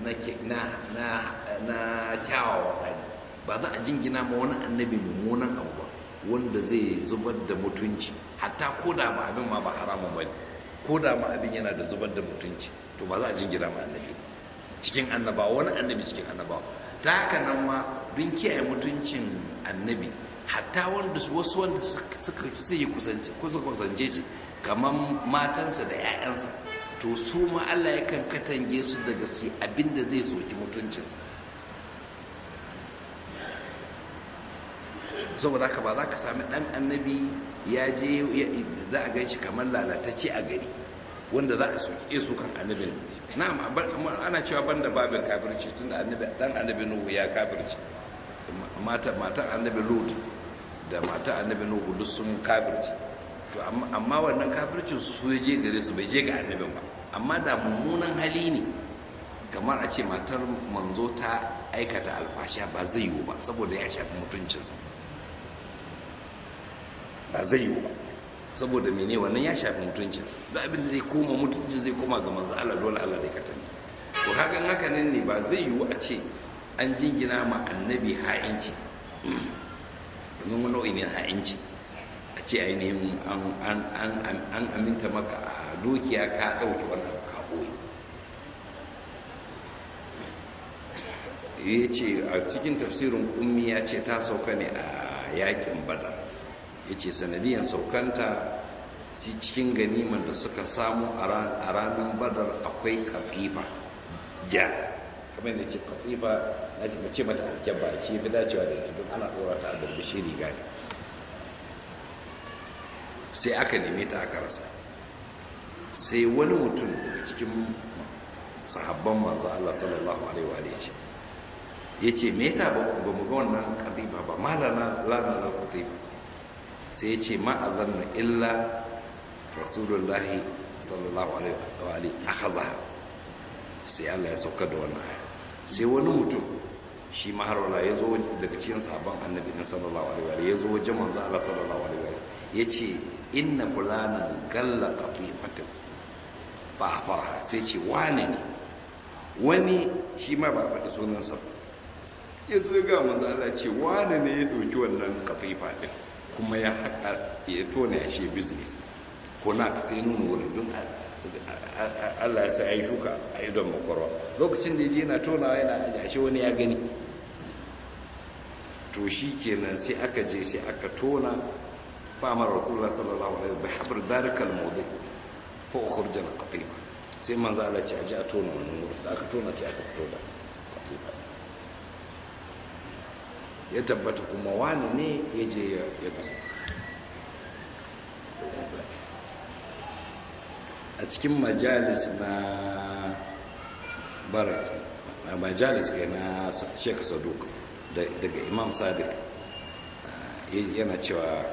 na kyawawan hali ba za a jingina ma wani annabi mummunan abu ba wanda zai zubar da mutunci hatta ko da ma abin ma ba haramun ba ne ko da ma abin yana da zubar da mutunci to ba za a jingina ma annabi cikin annabawa wani annabi cikin annabawa ta haka nan ma don kiyaye mutuncin annabi hatta wanda wasu wanda suka sai kusance shi kamar matansa da 'ya'yansa to su ma Allah yakan katange su daga su abinda zai soki mutuncinsa saboda haka ba za ka sami ɗan annabi ya je za a gan shi kamar lalatacce a gari wanda za a soki su kan annabin na ana cewa banda babin kafirci tun da dan annabi nuhu ya kafirci matan annabi lut da matan annabi nuhu duk sun kafirci to amma wannan kafircin su ya je gare su bai je ga annabin ba amma da mummunan hali ne kamar a ce matar manzo ta aikata alfasha ba zai yiwu ba saboda ya shafi mutuncinsa ba zai yiwu ba saboda mene wannan ya shafi mutuncinsa da abin da zai koma mutuncin zai koma ga manzo Allah dole Allah zai katanta to kaga haka nan ne ba zai yiwu a ce an jingina ma annabi ha'inci domin wani nau'i ne ha'inci a ce ainihin an aminta maka a dukiya ka ɗauki wannan ka ɓoye ya ce a cikin tafsirin ummi ya ce ta sauka ne a yakin badar ya ce sanadiyan saukanta cikin ganiman da suka samu a ranar badar akwai katifa ja kamar da ce katifa na ce mace mata alkyabba ce fi dacewa da don ana ɗora ta a darbishi riga ne sai aka neme ta aka rasa sai wani mutum daga cikin sahabban manzo Allah sallallahu alaihi wa alihi ya ce me yasa ba mu ga wannan katifa ba malana lana katifa sai ce ma'azannu illa rasulullahi sallallahu alaihi wa alihi akhazaha sai Allah ya sauka da wannan aya sai wani mutum shi ma har wala ya zo daga cikin sabon annabi na sallallahu alaihi wa alihi ya zo wajen manzo Allah sallallahu alaihi wa alihi ya ce inna fulanan galla qatifatin ba fara sai ce wane ne wani shi ma ba faɗi sunansa ba ya zo ga manzo Allah ce wane ne ya ɗauki wannan katifa din kuma ya haƙa ya tona ya shi business ko na sai nuna wurin don Allah ya sa ya yi shuka a idon makwarwa lokacin da ya je yana tonawa yana aji ashe wani ya gani to shi kenan sai aka je sai aka tona famar rasulullah sallallahu alaihi wa habr dalika al-mawdi fa ukhrija al-qatifa sai manzo Allah ce aje a tona wannan wurin da aka tona sai aka fito da qatifa ya tabbata kuma wani ne ya je ya fasa a cikin majalis na baraki a majalis ga na sheikh saduk daga imam sadiq yana cewa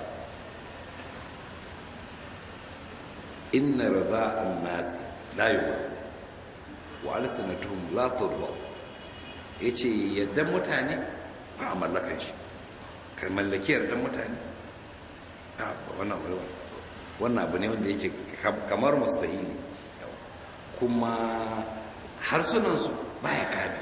inna rada an nasi la yuwa wa alsanatuhum la tudwa yace yadda mutane ba a mallakan shi ka mallaki yardan mutane a wannan wannan abu ne wanda yake kamar mustahili kuma harsunansu baya kame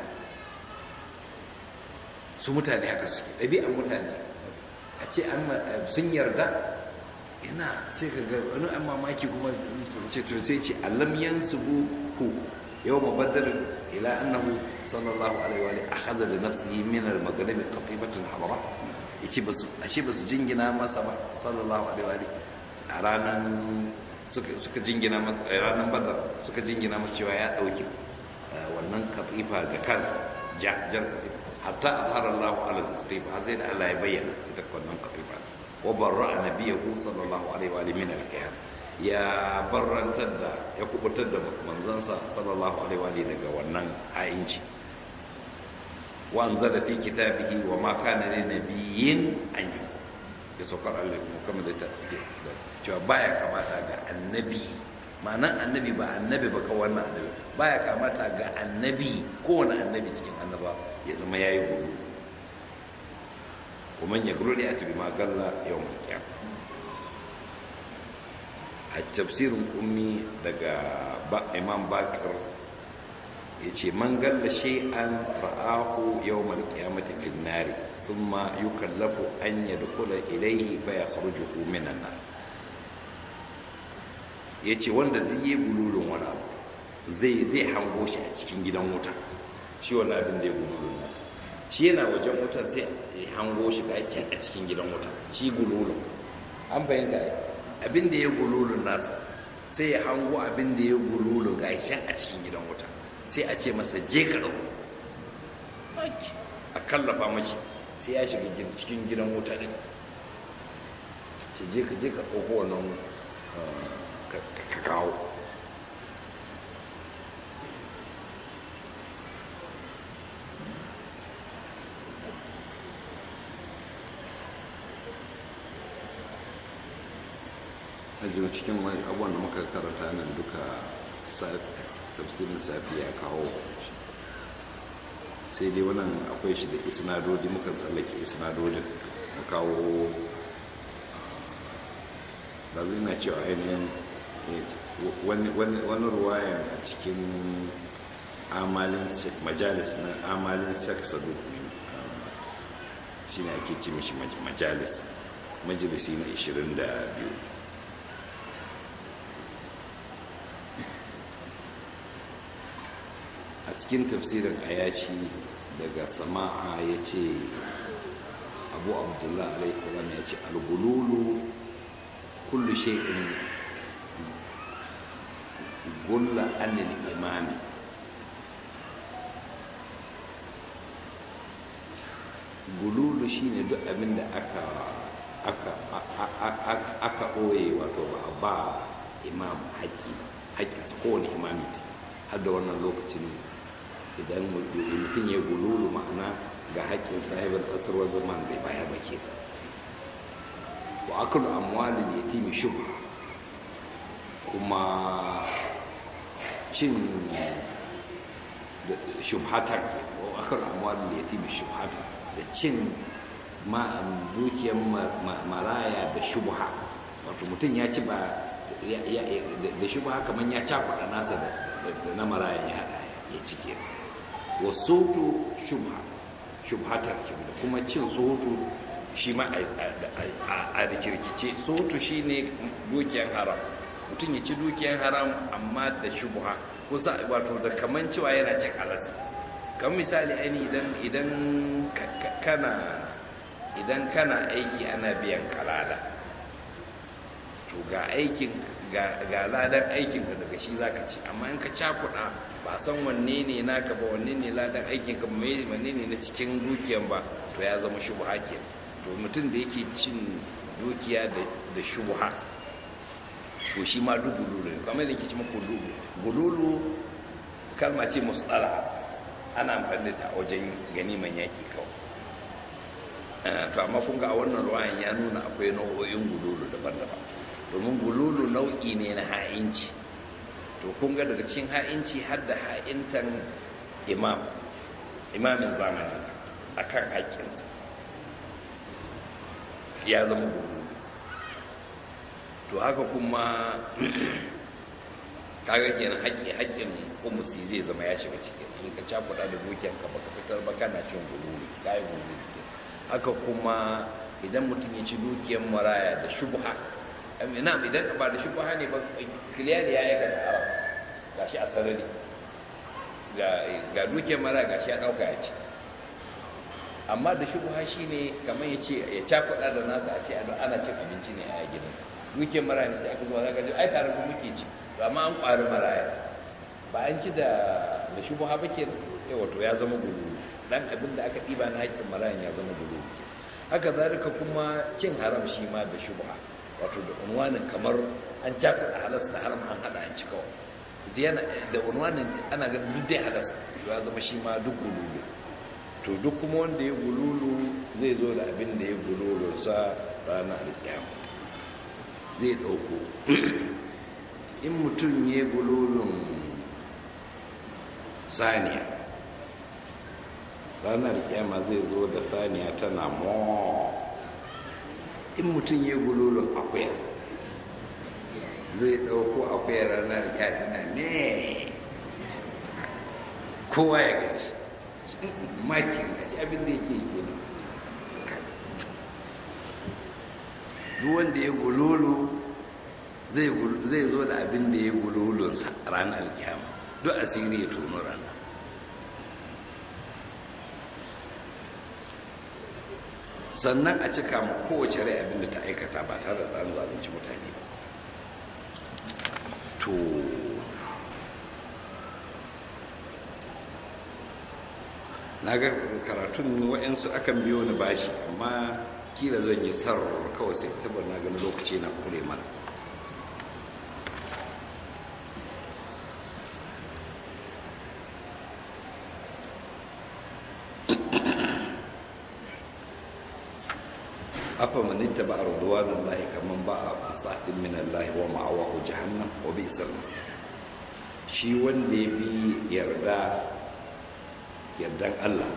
su mutane haka suke ɗabi'an mutane a ce sun yarda yana sai ka ga wani an mamaki kuma ce to sai ce allam yansubu ku yau mabaddar ila annahu sallallahu alaihi wa alihi akhadha li nafsihi min al-maghrib qatibatan hamra yace basu ashe basu jingina masa ba sallallahu alaihi wa alihi a ranar suka jingina masa a ranar badar suka jingina masa cewa ya dauki wannan katifa ga kansa jan katifa hatta azhara Allahu ala al-katifa har sai da Allah ya bayyana ita wannan katifa wa barra nabiyahu sallallahu alaihi wa alihi min al-kiyan ya barrantar da ya kubutar da manzansa sallallahu alaihi wa alihi daga wannan ha'inci wa anzala fi kitabihi wa ma kana lin nabiyyin an yakun ya saukar Allah Muhammad da ta cewa baya kamata ga annabi ma'anan annabi ba annabi ba kawai wannan annabi baya kamata ga annabi kowane annabi cikin annaba ya zama yayi gudu kuma ya gudu ya tabi magalla yau mai kyam a tafsirin ummi daga imam bakar ya ce man galla shay'an ra'ahu yawmal qiyamati fin nari thumma yukallafu an yadkhula ilayhi fa yakhrujuhu minan nar yace wanda duk yayi gululun wani abu zai zai hango shi a cikin gidan wuta shi wannan abin da ya gululun nasa shi yana wajen wutar sai ya hango shi ga can a cikin gidan wuta shi gululun an bayyana abin da ya gululun nasa sai ya hango abin da ya gululun ga can a cikin gidan wuta sai a ce masa je ka ɗau a kallafa mashi sai ya shiga cikin gidan wuta ne ce je ka je ka ɗauko wannan ka kawo a cikin abubuwan da muka karanta nan duka tafsirin safi ya kawo sai dai wannan akwai shi da isnadodi mukan tsallake isnadodin mu kawo ba zai na cewa ainihin wani ruwayan a cikin amalin majalis na amalin saksadu shi ne ake ce mishi majalis majalisi na 22 a cikin tafsirin ayashi daga sama'a ya ce abu abdullahi alaihissalam ya ce algululu kullu shay'in gulla anil imami gululu shine duk abin da aka aka aka ɓoye wato ba a ba imam haƙƙi haƙƙinsa kowane imami ce har da wannan lokacin idan mutum ya gululu ma'ana ga haƙƙin sahibar asarwar zaman bai baya ba ke wa akalu amwalin yatimi shubha kuma cin shubhatar wa akalu amwalin yatimi shubhatar da cin dukiyar maraya da shubha wato mutum ya ci ba da shubha kamar ya cakuɗa nasa da na marayan ya haɗa ya cike wa soto shubha shubhatar da kuma cin soto shi ma a rikirkice soto shi ne dukiyar haram mutum ya ci dukiyar haram amma da shubha kusa wato da kaman cewa yana cin halasa kan misali aini idan idan kana idan kana aiki ana biyan kalada to ga aikin ga ladan aikinka daga shi zaka ci amma in ka cakuɗa ba san wanne ne naka ba wanne ne ladan aikinka ba wanne ne na cikin dukiyan ba to ya zama shubha ke to mutum da yake cin dukiya da shubha to shi ma duk gululu ne kamar da yake ci muku gululu kalma ce musala ana amfani da ta wajen ganiman yaƙi kawai to amma kun ga a wannan ruwayan ya nuna akwai nau'o'in gululu daban-daban domin gululu nau'i ne na ha'inci to kun ga daga cikin ha'inci har da ha'intan imam imamin zamani a kan haƙƙinsa ya zama gululu to haka kuma kaga kenan haƙƙi haƙƙin kumusi zai zama ya shiga ciki in ka cakuɗa da dukiyanka baka fitar ba kana cin gululu kayi gululu haka kuma idan mutum ya ci dukiyan maraya da shubha na idan ba da shubha ne ba kiliyari ya yi ga haram ga shi a sarari ga dukiyar mara ga shi ya ɗauka ya ci amma da shubha shi ne kamar ya ce ya cakuɗa da nasa a ce ana cin abinci ne a gidan dukiyar mara ne sai aka zuwa zaka ji ai tare ku muke ci amma an ƙwari maraya ba an ci da da shubha ba ke yawa to ya zama gulu dan abin da aka ɗiba na haƙƙin marayan ya zama gulu haka zalika kuma cin haram shi ma da shubha wato da unwanin kamar an cakuɗa halas da haram an haɗa an ci kawai da unwanin ana ga duk dai halas ya zama shi ma duk gululu to duk kuma wanda ya gululu zai zo da abin da ya gululu sa ranar alkiyama zai ɗauko in mutum ya gulolin saniya ranar alkiyama zai zo da saniya tana mo in mutum ya gulolin akuya zai ɗauko akuya ranar alkiyama tana ne kowa ya gashi makin a shi abin da yake ke duk wanda ya gululu zai zo da abin da ya gululunsa ranar alkiyama duk asiri ya tono rana sannan a cika ma kowace rai abin da ta aikata ba tare da ɗan zalunci mutane ba to na ga karatun wa'yansu akan biyo ni bashi amma kila zan yi sarar kawai sai tabar na gani lokaci na kure mana afa man ittaba ridwanallahi kaman ba'a bisatin min Allah wa ma'awahu jahannam wa bi'sal masir shi wanda ya bi yarda yardan Allah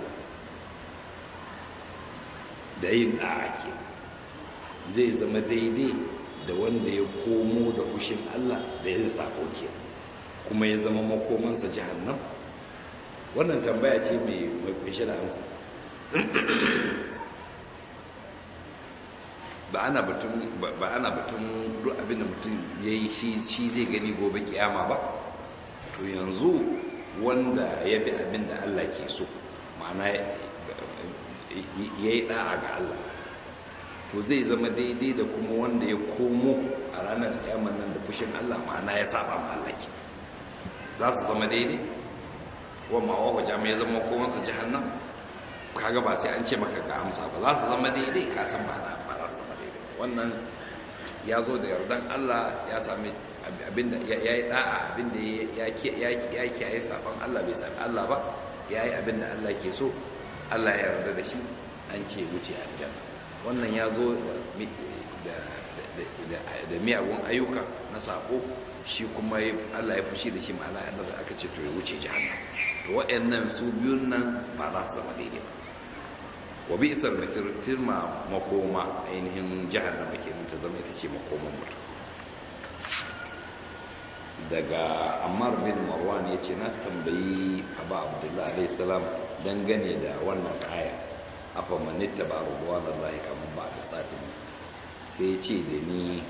da yin ɗa'a ke zai zama daidai da wanda ya komo da kushin Allah da yin sako ke kuma ya zama makomansa jahannam wannan tambaya ce mai fashe da amsa ba ana batun ba ana batun duk abin da mutum ya yi shi zai gani gobe kiyama ba to yanzu wanda ya bi abin da Allah ke so ma'ana ya yi da'a ga Allah to zai zama daidai da kuma wanda ya komo a ranar kiyamar nan da fushin Allah ma'ana ya saba ma Allah ke za su zama daidai wa ma'awa wa jami'a zama komansa jahannam kaga ba sai an ce maka ga amsa ba za su zama daidai ka san ba na ba za su zama daidai wannan ya zo da yardan Allah ya sami abinda ya yi da'a abinda ya kiyaye saban Allah bai sami Allah ba ya yi abinda Allah ke so Allah ya yarda da shi an ce wuce aljanna wannan ya zo da miyagun ayyuka na sako shi kuma Allah ya fushi da shi ma'ana yadda da aka ce to ya wuce jahannam to waɗannan su biyun nan ba za su zama daidai ba wa bi isar masir tirma makoma ainihin jahannama kenan ta zama ita ce makoman mutum daga ammar bin marwan ya ce na tambayi aba abdullahi alaihi salam dangane da wannan aya afa manitta ba rubuwa da Allah kamar ba da sadin sai ce da ni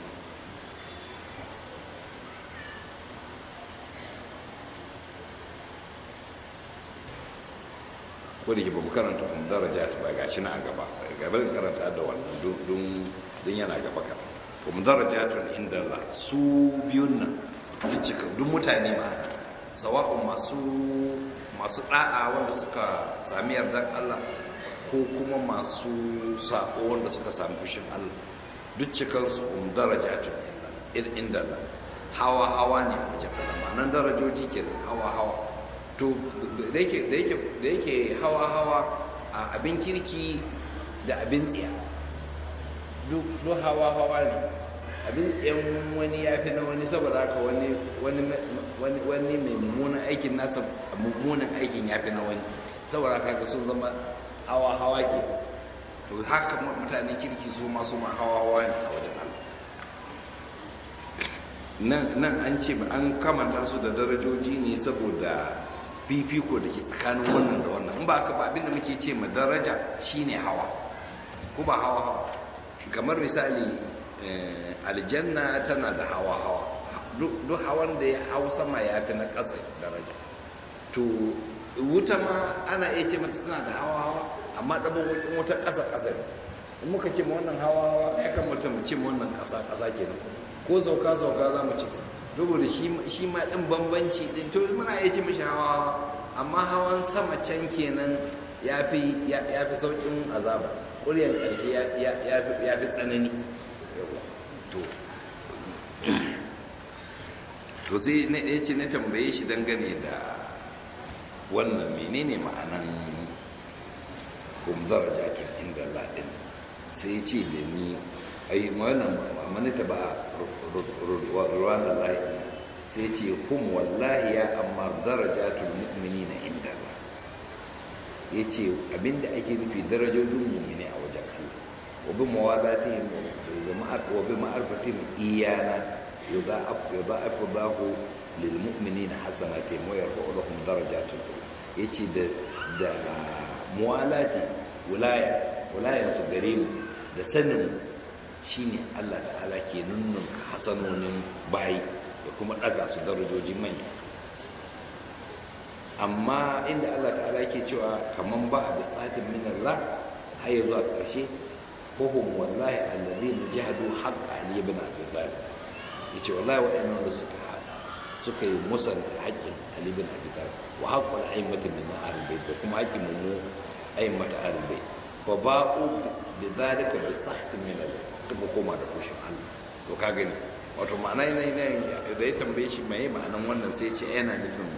ko da ke ba mu karanta wani daraja ta ba gashi na a gaba gaban karanta da wannan don yana gaba ka kuma darajatun inda Allah su biyun nan duk cika duk mutane ma'ana sawa'un masu masu da'a wanda suka sami yardan Allah ko kuma masu sako wanda suka sami fushin Allah duk cikansu um darajatun inda Allah hawa hawa ne a wajen Allah ma'anan darajoji ke hawa hawa to da yake hawa hawa a abin kirki da abin tsiya duk hawa hawa ne abin tsayen wani ya fi na wani saboda haka wani wani mai mummunan aikin nasa mummunan aikin ya fi na wani saboda haka sun zama hawa hawa ke to haka mutane kirki su masu ma hawa hawa ne a wajen Allah nan an ce an kamanta su da darajoji ne saboda fifiko da ke tsakanin wannan da wannan in ba haka ba abinda muke ce ma daraja shine hawa ko ba hawa hawa kamar misali aljanna tana da hawa hawa duk hawan da ya hau sama ya fi na ƙasa daraja to wuta ma ana iya ce mata tana da hawa hawa amma ɗabin wutan wuta ƙasa ƙasa ne in muka ce ma wannan hawa hawa ya kamata mu ce ma wannan ƙasa ƙasa kenan ko sauka sauka za mu ce saboda shi ma ɗin bambanci ɗin to muna iya ce mishi hawa amma hawan sama can kenan ya fi sauƙin azaba ƙuryar ƙarshe ya fi tsanani to to sai na ɗaya ce na tambaye shi dangane da wannan menene ma'anan kum darajatun inda Allah sai ce da ni ai wannan manita ba ruwan Allah sai ce hum wallahi ya amma darajatul mu'minina inda Allah ya ce abinda ake nufi darajojin mu'mini a wajen Allah wa bi mawalatihim wa bi ma'arfatihim iyana yudha'afu yudha'afu Allahu lil mu'minina hasanatihim wa yarfa'u lahum darajatul yace da da muwalati wilaya wilayan su gare mu da sanin shine Allah ta'ala ke nunnun hasanonin bayi da kuma ɗaga su darajoji manya amma inda Allah ta'ala ke cewa kaman ba a bisatin min Allah har ya zuwa ƙarshe fahim wallahi alladhina jahadu haqqa ali ibn abi talib yace wallahi wa'annan da suka suka yi musanta haƙƙin ali ibn abi talib wa haqqul a'immati min ahlul bayt da kuma haƙƙin mu a'immatu ahlul bayt fa ba'u bi dhalika bi sahtin min Allah suka koma da kushin Allah to ka gani wato ma'ana yana yana da ya tambaye shi mai ma'anan wannan sai ce yana nufin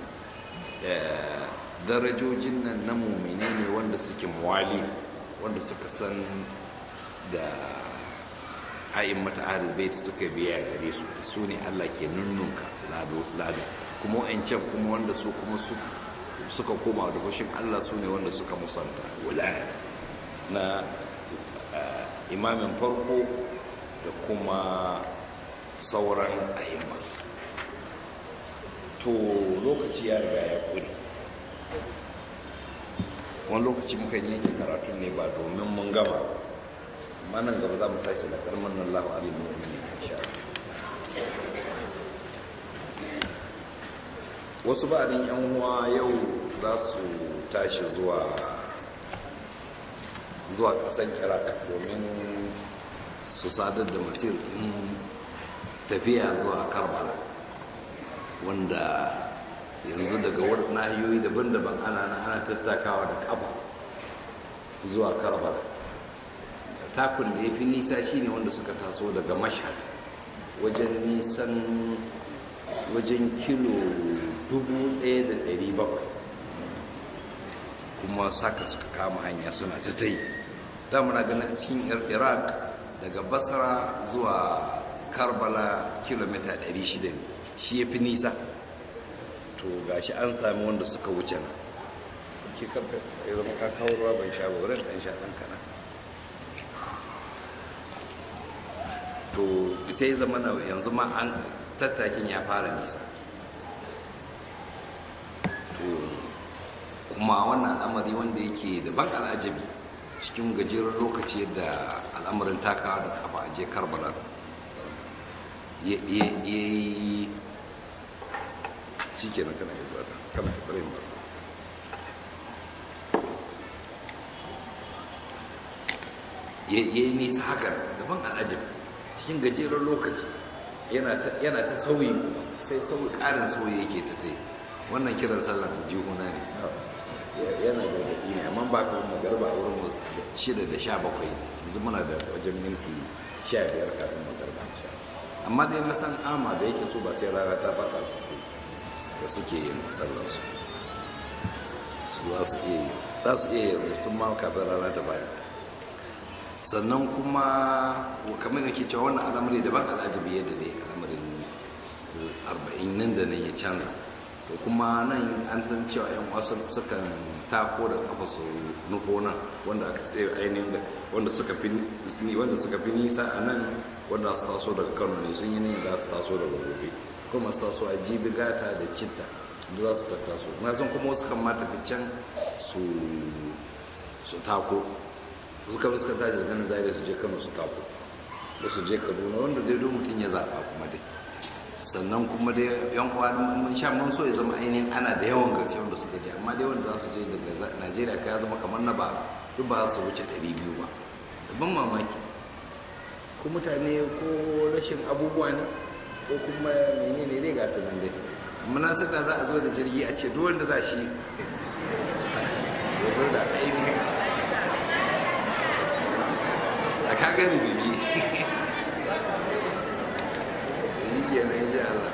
darajojin nan na mumine ne wanda suke muwali wanda suka san da ayin mata ahlul suka biya gare su da su ne Allah ke nunnunka lado kuma wa'ancan kuma wanda su kuma suka koma da fushin Allah su ne wanda suka musanta wilaya na imamin farko da kuma sauran ahimma to lokaci ya riga ya kure wani lokaci muka yi yankin karatun ne ba domin mun gama amma nan gaba za mu tashi da karman nan lahu alim mu'mini insha wasu ba'adin yan uwa yau za su tashi zuwa zuwa kasan iraq domin su sadar da masir ɗin tafiya zuwa karbala wanda yanzu daga nahiyoyi daban-daban ana ana tattakawa da kafa zuwa karbala takun da ya fi nisa shine wanda suka taso daga mashhad wajen nisan wajen kilo 1,700 kuma saka suka kama hanya suna ta ta yi da muna ganin cikin iraq daga basra zuwa karbala kilomita 600 shi ya fi nisa to gashi an sami wanda suka wuce na ke karfe ya zama kakawar ruwa ban sha wurin ɗan sha ɗan kana to sai zama na yanzu ma an tattakin ya fara nisa to kuma wannan al'amari wanda yake da ban al'ajabi cikin gajeren lokaci yadda al'amarin takawa da kafa a je karbala ya yi shi ke nan kana zuwa ta kana da ɓarin ba ya yi nisa hakan daban al'ajabi cikin gajeren lokaci yana ta sauyi sai sauyi ƙarin sauyi yake ta ta wannan kiran sallah jihuna ne yana da daɗi ne amma ba ka magarba a wurin shida da sha bakwai yanzu muna da wajen minti sha biyar kafin magarba sha amma dai na san ama da yake so ba sai rana ta fata suke da suke yin sallarsu su za su iya yi za su iya yanzu tun ma kafin rana ta baya sannan kuma kamar yake cewa wannan al'amari daban al'ajabi yadda dai al'amarin arba'in nan da nan ya canza da kuma nan an san cewa yan wasu sukan tako da kafa su nufo nan wanda aka tsaye ainihin da wanda suka fi wanda suka fi nisa a nan wanda su taso daga kano ne sun yi ne za su taso daga gobe kuma su taso a jibi gata da citta da za su tattaso na san kuma wasu kan ma tafi can su su tako suka fi suka tashi daga nan zai su je kano su tako da su je kaduna wanda dai don mutum ya zaɓa kuma dai sannan kuma dai yan uwa mun sha mun so ya zama ainihin ana da yawan gaske wanda suka je amma dai wanda za su je daga najeriya ka ya zama kamar na ba duk ba su wuce 200 ba da ban mamaki ko mutane ko rashin abubuwa ne ko kuma menene dai ga su nan dai amma na san da za a zo da jirgi a ce duk wanda za shi ya zo da ainihin a ka gani bibi kenan insha Allah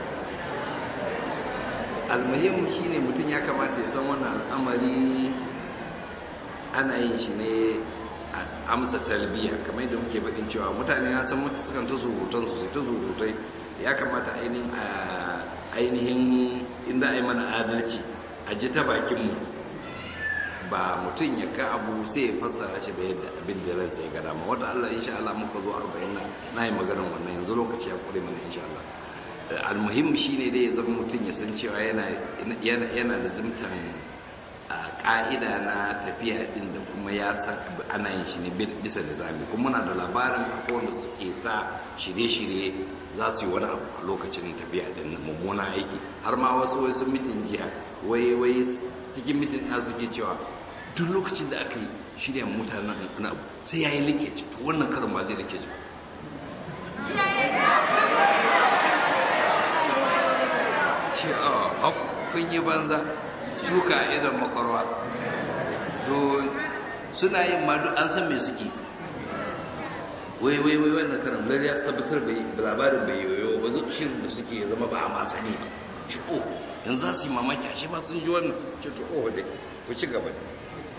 almuhim shine mutum ya kamata ya san wannan al'amari ana yin shi ne amsa talbiya kamar yadda muke faɗin cewa mutane ya san mafi sukan ta surutan su sai ta surutai ya kamata ainihin a ainihin inda a yi mana adalci a ji ta bakinmu ba mutum ya ka abu sai ya fassara shi da yadda abin da ransa ya gada ma wata Allah insha Allah muka zo arba'in na na yi maganar wannan yanzu lokaci ya kure mana insha Allah almuhim shine dai ya zama mutum ya san cewa yana yana da zimtan ka'ida na tafiya din da kuma ya san ana yin shi ne bisa nizami kuma muna da labarin akwai wanda suke ta shirye-shirye za su yi wani abu a lokacin tafiya din mummuna aiki har ma wasu wai sun mitin jiya wai wai cikin mitin na suke cewa duk lokacin da aka yi shirya mutanen na abu sai ya yi likeji to wannan karin ba zai likeji ce a kun yi banza shuka idan makwarwa to suna yin ma duk an san me suke wai wai wai wannan karin lalle ya tabbatar bai labarin bai yoyo ba zai shirin da suke zama ba a ma sani ba ci oh yanzu za su yi mamaki ashe ba sun ji wannan ce to oh dai ku ci gaba da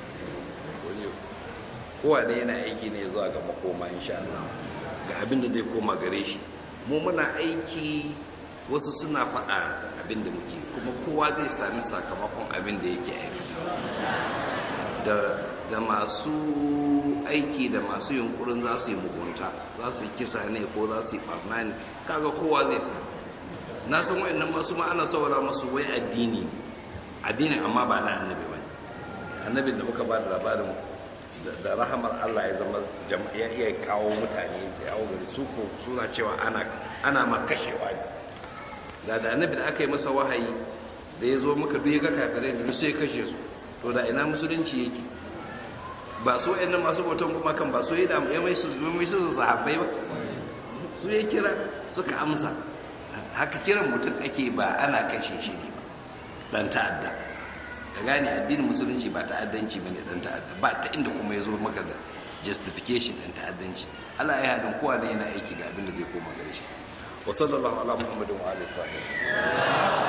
kowa ne yana aiki ne zuwa ga makoma insha Allah ga abin da zai koma gare shi mu muna aiki wasu suna faɗa abin da muke kuma kowa zai sami sakamakon abin da yake aikata da da masu aiki da masu yunkurin za su yi mugunta za su yi kisa ne ko za su yi barna ne kaga kowa zai sa na san wa'annan masu ma ana saurara masu wai addini addini amma ba na annabi ba annabin da muka ba da labarin da rahamar Allah ya zama ya iya kawo mutane da yawo gari su ko suna cewa ana ana ma kashewa ne da da annabi da aka yi masa wahayi da ya zo muka duk ga kafirai da sai kashe su to da ina musulunci yake ba su wayannan masu bautan kuma kan ba su yi da ya mai su mai su sahabbai ba su ya kira suka amsa haka kiran mutum ake ba ana kashe shi ne ba dan ta'adda ka gane addinin musulunci ba ta'addanci bane dan ta'adda ba ta inda kuma ya zo maka da justification dan ta'addanci Allah ya hadin kowa ne yana aiki ga abin da zai koma gare shi wa sallallahu ala muhammadin wa alihi wa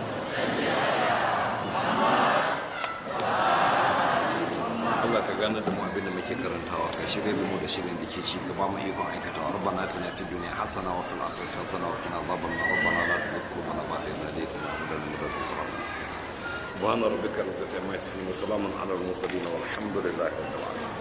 Allah ka gane da mu abin da muke karantawa kai shirye da mu da shirin da ke ci gaba mu ikon aikata wa rabbana atina fid dunya hasana wa fil akhirati hasana wa qina adhaban nar rabbana la tuzigh qulubana ba'da idh hadaytana wa hab lana min ladunka rahmah سبحان ربك رب العزة عما يصفون وسلام على المرسلين والحمد لله رب العالمين